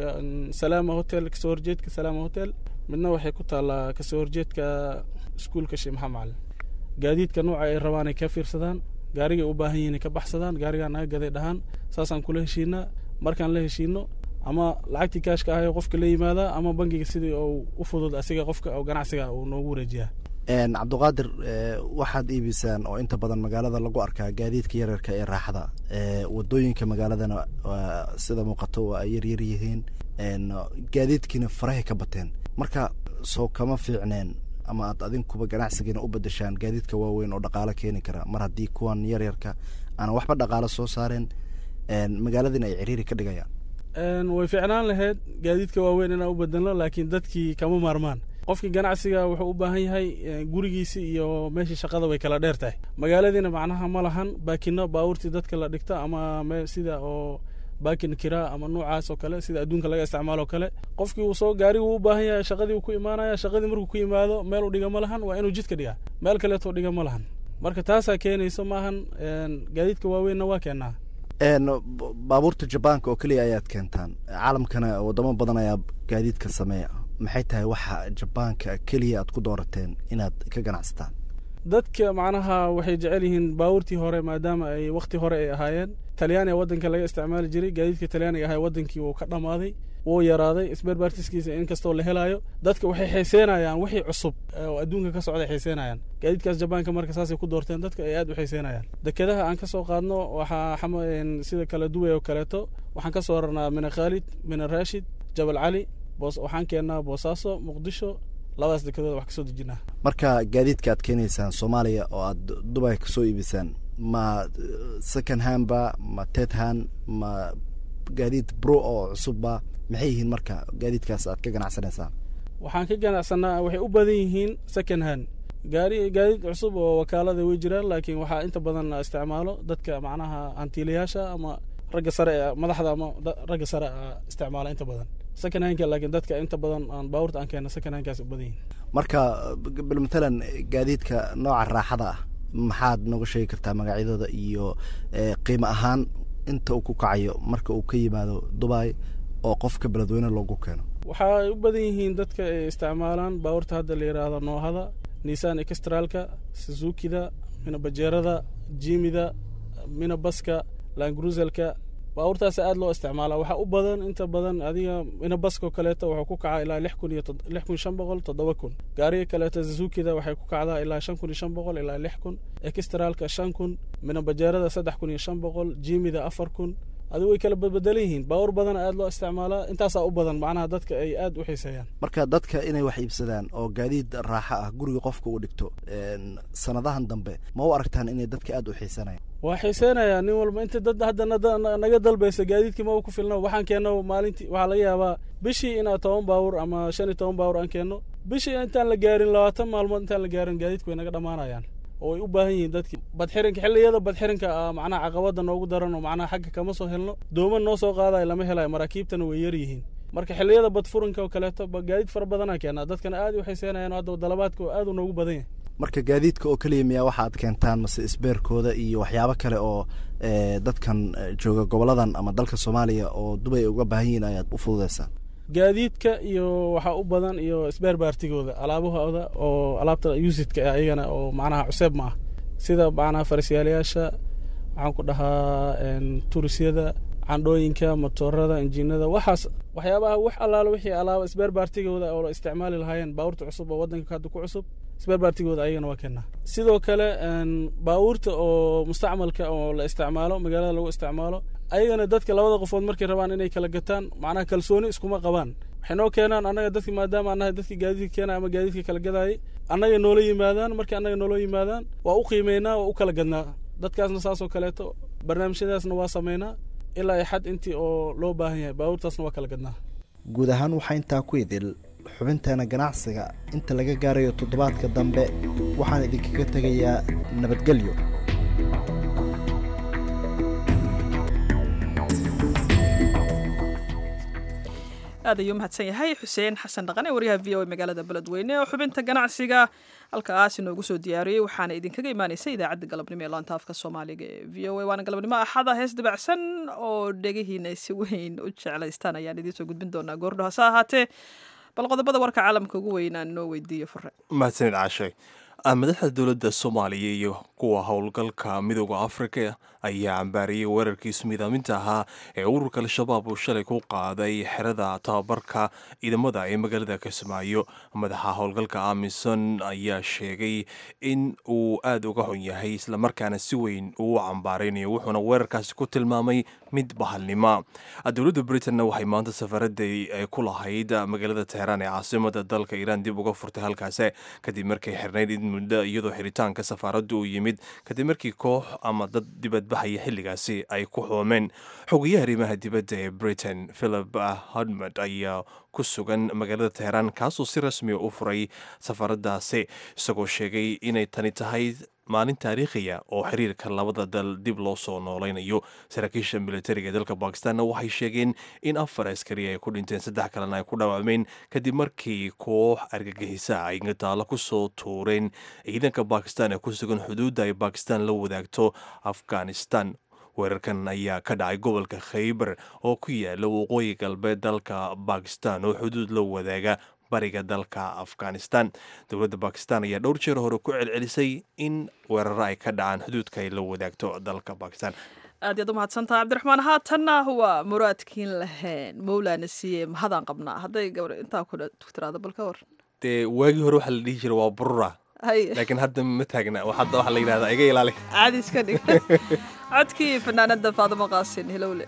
salaama hotel kasoo horjeedka salaama hotel midna waxay ku taallaa kasoo horjeedka iskuulka sheekh maxamed macalin gaadiidka nooca ay rabaan ay ka fiirsadaan gaarigay u baahan yihiin ay ka baxsadaan gaarigaa naga gaday dhahaan saasaan kula heshiinaa markaan la heshiino ama lacagtii kaashka ahay qofka la yimaadaa ama bangiga sidii uu u fudud asiga qofka oo ganacsiga uu noogu wareejiyaa cabdiqaadir waxaad iibisaan oo inta badan magaalada lagu arkaa gaadiidka yaryarka ee raaxada wadooyinka magaaladana sida muuqato waa ay yaryar yihiin gaadiidkiina farahay ka bateen marka soo kama fiicneen ama aad adinkuba ganacsigiina u bedeshaan gaadiidka waaweyn oo dhaqaalo keeni kara mar haddii kuwan yaryarka aanan waxba dhaqaalo soo saareen magaaladiina ay ciriiri ka dhigayaan way fiicnaan lahayd gaadiidka waaweyn inaan u bedelno laakiin dadkii kama maarmaan qofkii ganacsiga wuxuu u baahan yahay gurigiisi iyo meeshii shaqada way kala dheer tahay magaaladiina macnaha ma lahan baakino baabuurtii dadka la dhigta ama sida oo baakin kiraa ama noocaas oo kale sida adduunka laga isticmaalo kale qofkii uu soo gaarigu u baahan yahay shaqadii uu ku imaanaya shaqadii markuu ku yimaado meel uu dhiga ma lahan waa inuu jidka dhigaa meel kaleetoo dhiga ma lahan marka taasaa keenayso maahan gaadiidka waaweynna waa keenaa baabuurta jabaanka oo keliya ayaad keentaan caalamkana wadamo badan ayaa gaadiidka sameeya maxay tahay waxa jabaanka keliya aad ku doorateen inaad ka ganacsataan dadka macnaha waxay jecel yihiin baabuurtii hore maadaama ay wakti hore ay ahaayeen talyaaniga waddanka laga isticmaali jiray gaadiidka talyaaniga ahaa wadankii wuu ka dhammaaday wuu yaraaday isberbaartiskiisa inkastoo la helaayo dadka waxay xiiseenayaan wixii cusub oo adduunka ka socday xiiseenayaan gaadiidkaas jabaanka marka saasay ku doorteen dadka ay aad u xiiseenayaan dekedaha aan ka soo qaadno waxaa sida kala duway oo kaleeto waxaan ka soo rarnaa mina khaalid mina raashid jabal cali waxaan keennaa boosaaso muqdisho labadaas dekedood wax kasoo dejinaa marka gaadiidka aad keenaysaan soomaaliya oo aad dubay kasoo iibisaan ma second handba ma ted hand ma gaadiid bro oo cusubba maxay yihiin marka gaadiidkaas aad ka ganacsanaysaan waxaan ka ganacsanaa waxay u badan yihiin second hand gaari gaadiid cusub oo wakaalada way jiraan laakiin waxaa inta badan isticmaalo dadka macnaha hantiilayaasha ama ragga sare madaxda ama ragga sare isticmaala inta badan second handka laakiin dadka inta badan aan baabuurta aan keena second handkaas u badan yihiin marka bal matalan gaadiidka nooca raaxada ah maxaad nooga sheegi kartaa magacyadooda iyo qiimo ahaan inta uu ku kacayo marka uu ka yimaado dubai oo qofka beledweyne loogu keeno waxay u badan yihiin dadka ay isticmaalaan baabuurta hadda la yidhaahdo noohada nissan extralka suzukida mina bajeerada jimida mina baska langruzelka baabuurtaas aad loo isticmaala waxaa u badan inta badan adiga mina baskoo kaleeto wuxuu ku kacaa ilaa lix kun iyo lix kun shan boqol toddoba kun gaariga kaleeto zuzukida waxay ku kacdaa ilaa shan kun iyo shan boqol ilaa lix kun extralka shan kun mina bajeerada saddex kun iyo shan boqol jimida afar kun adigu way kala badbedelan yihiin baabuur badan aad loo isticmaalaa intaasaa u badan macnaha dadka ay aad u xiiseeyaan marka dadka inay wax iibsadaan oo gaadiid raaxo ah guriga qofka uu dhigto sanadahan dambe ma u aragtaan inay dadka aad u xiisanayaan waa xiiseenayaa nin walba inta dad hadda naga dalbaysa gaadiidkii ma ku filna waxaan keenno maalintii waxaa laga yaabaa bishii inaad toban baabuur ama shan iyo toban baabuur aan keenno bishii intaan la gaarin labaatan maalmood intaan la gaarin gaadiidku way naga dhammaanayaan oo ay u baahan yihiin dadkii badxirinka xilliyada badxirinka macnaha caqabada noogu daran oo macnaha xagga kama soo helno dooman noo soo qaadayo lama helayo maraakiibtana way yar yihiin marka xilliyada badfurinka oo kaleeto gaadiid fara badanaa keenaa dadkana aad u xiiseenayaan hadda dalabaadka aad u noogu badan yahay marka gaadiidka oo keliya miyaa waxaad keentaan mase isbeerkooda iyo waxyaabo kale oo dadkan jooga goboladan ama dalka soomaaliya oo dubay uga baahan yihiin ayaad u fududeysaan gaadiidka iyo waxaa u badan iyo isbeer baartigooda alaabahooda oo alaabta usidka ah iyagana oo macnaha cuseeb ma ah sida macnaha farisyaalayaasha waxaan ku dhahaa turisyada candhooyinka motoorada injiinada waxaas waxyaabaha wax allaalo wixii alaaba isbeer baartigooda oo la isticmaali lahaayeen baabuurta cusub oo waddanka hadda ku cusub isbeer baartigooda ayagana waa keenaa sidoo kale baabuurta oo mustacmalka oo la isticmaalo magaalada lagu isticmaalo ayagana dadka labada qofood markay rabaan inay kala gataan macnaha kalsooni iskuma qabaan waxay noo keenaan annaga dadki maadaama annaha dadki gaadiidka keenaya ama gaadiidka kala gadaayay annaga noola yimaadaan markii annaga noola yimaadaan waa u qiimeynaa waa u kala gadnaa dadkaasna saasoo kaleeto barnaamijyadaasna waa sameynaa ilaa ay xad intii oo loo baahan yahay baabuurtaasna waa kala gadnaa guud ahaan waxaa intaa ku idil xubinteena ganacsiga inta laga gaarayo toddobaadka dambe waxaan idinkaga tegayaa nabadgelyo aad ayuu mahadsan yahay xuseen xasan dhaqan ee waryaha v o a magaalada beledweyne oo xubinta ganacsiga halkaas inoogu soo diyaariyey waxaana idinkaga imaaneysa idaacadda galabnimo ee laanta afka soomaaliga ee v o a waana galabnimo axada hees dabacsan oo dhegihiina si weyn u jeclaystaan ayaan idiinsoo gudbin doonaa goordho hase ahaatee bal qodobada warka caalamka ugu weynaan noo weydiiyo fure mahadsanid caashay madaxda dowladda soomaaliya iyo kuwa howlgalka midooda afrika ayaa cambaariyey weerarkii ismiidaaminta ahaa ee ururka al-shabaab uu shalay ku qaaday xerada tababarka ciidamada ee magaalada kismaayo madaxa howlgalka amison ayaa sheegay in uu aada uga xun yahay islamarkaana si weyn uu cambaaraynayo wuxuuna weerarkaasi ku tilmaamay mid bahalnimo dowladda britanna waxay maanta safaradii ku lahayd magaalada teheraan ee caasimada dalka iiraan dib uga furtay halkaasi kadib markay xirnayd muddo iyadoo xiritaanka safaaraddu uu yimid kadib markii koox ama dad dibadbaxaya xilligaasi ay ku xoomeen xogayaha arrimaha dibadda ee britain philip hodmond ayaa ku sugan magaalada teheraan kaasoo si rasmiya u furay safaaradaasi isagoo sheegay inay tani tahay maalin taariikhiya oo xiriirka labada dal dib loo soo noolaynayo saraakiisha militariga ee dalka bakistanna waxay sheegeen in afar askari ay ku dhinteen saddex kalena ay ku dhaawacmeen kadib markii koox argagixisa ay gataalo ku soo tuureen ciidanka bakistan ee ku sugan xuduudda ay bakistan la wadaagto afghanistan weerarkan ayaa ka dhacay gobolka khaybar oo ku yaala waqooyi galbeed dalka bakistan oo xuduud la wadaaga bariga dalka afghanistan dowladda bakistan ayaa dhowr jeer hore ku celcelisay in weeraro ay ka dhacaan xuduudka ay la wadaagto dalka bakistan aad yaad u mahadsantaha cabdiraxmaan haatanna waa muraadkiin lahayn mowlaana siiye mahadaan qabnaa hadday gabar intaa ku tiraado bal ka war dee waagii hore waxaa la dhihi jira waa burura hay laakiin hadda ma taagna hadda waxaa la yidhahdaa iga ilaali caadi iska dhig codkii fanaanada faadimo qaasin hilowle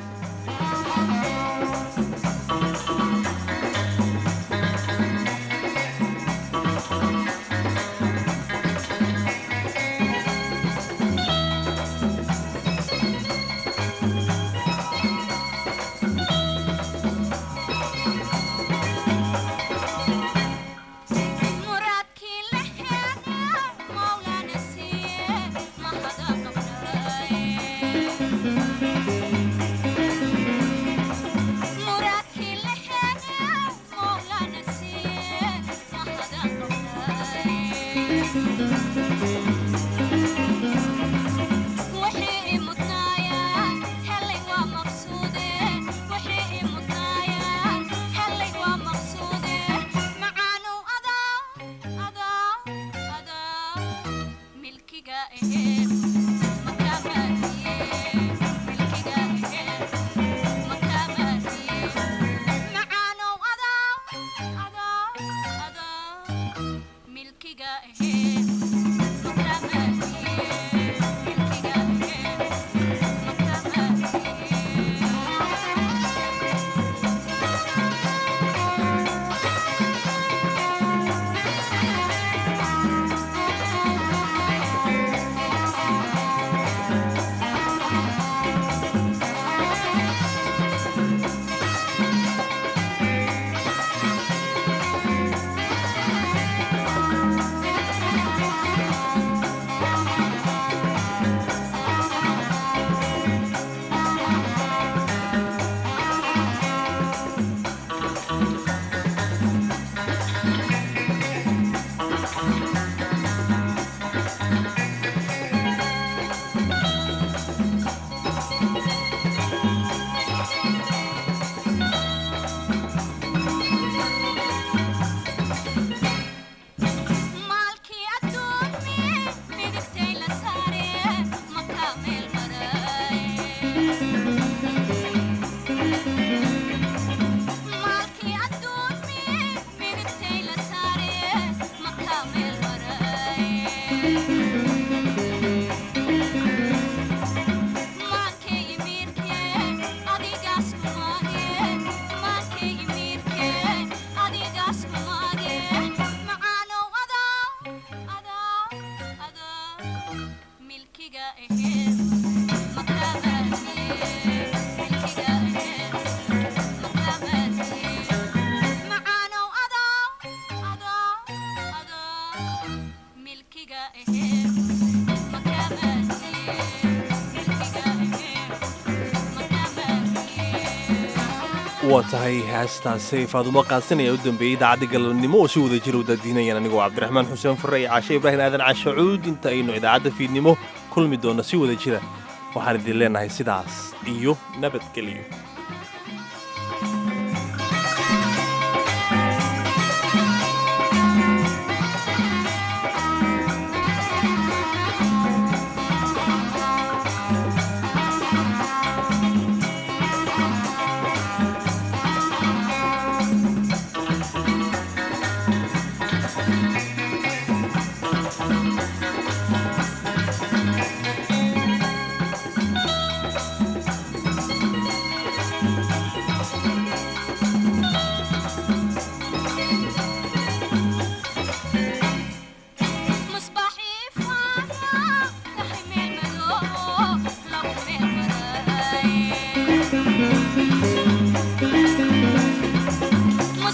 waa tahay heestaasi faadumo qaasinaya u dambeeyey idaacadda galabnimo oo si wada jira u daadiinayaan anigoo cabdiraxmaan xuseen fure iyo caashe ibraahim aadan cashacuud inta aynu idaacadda fiidnimo kulmi doonno si wada jira waxaan idin leenahay sidaas iyo nabadgelyo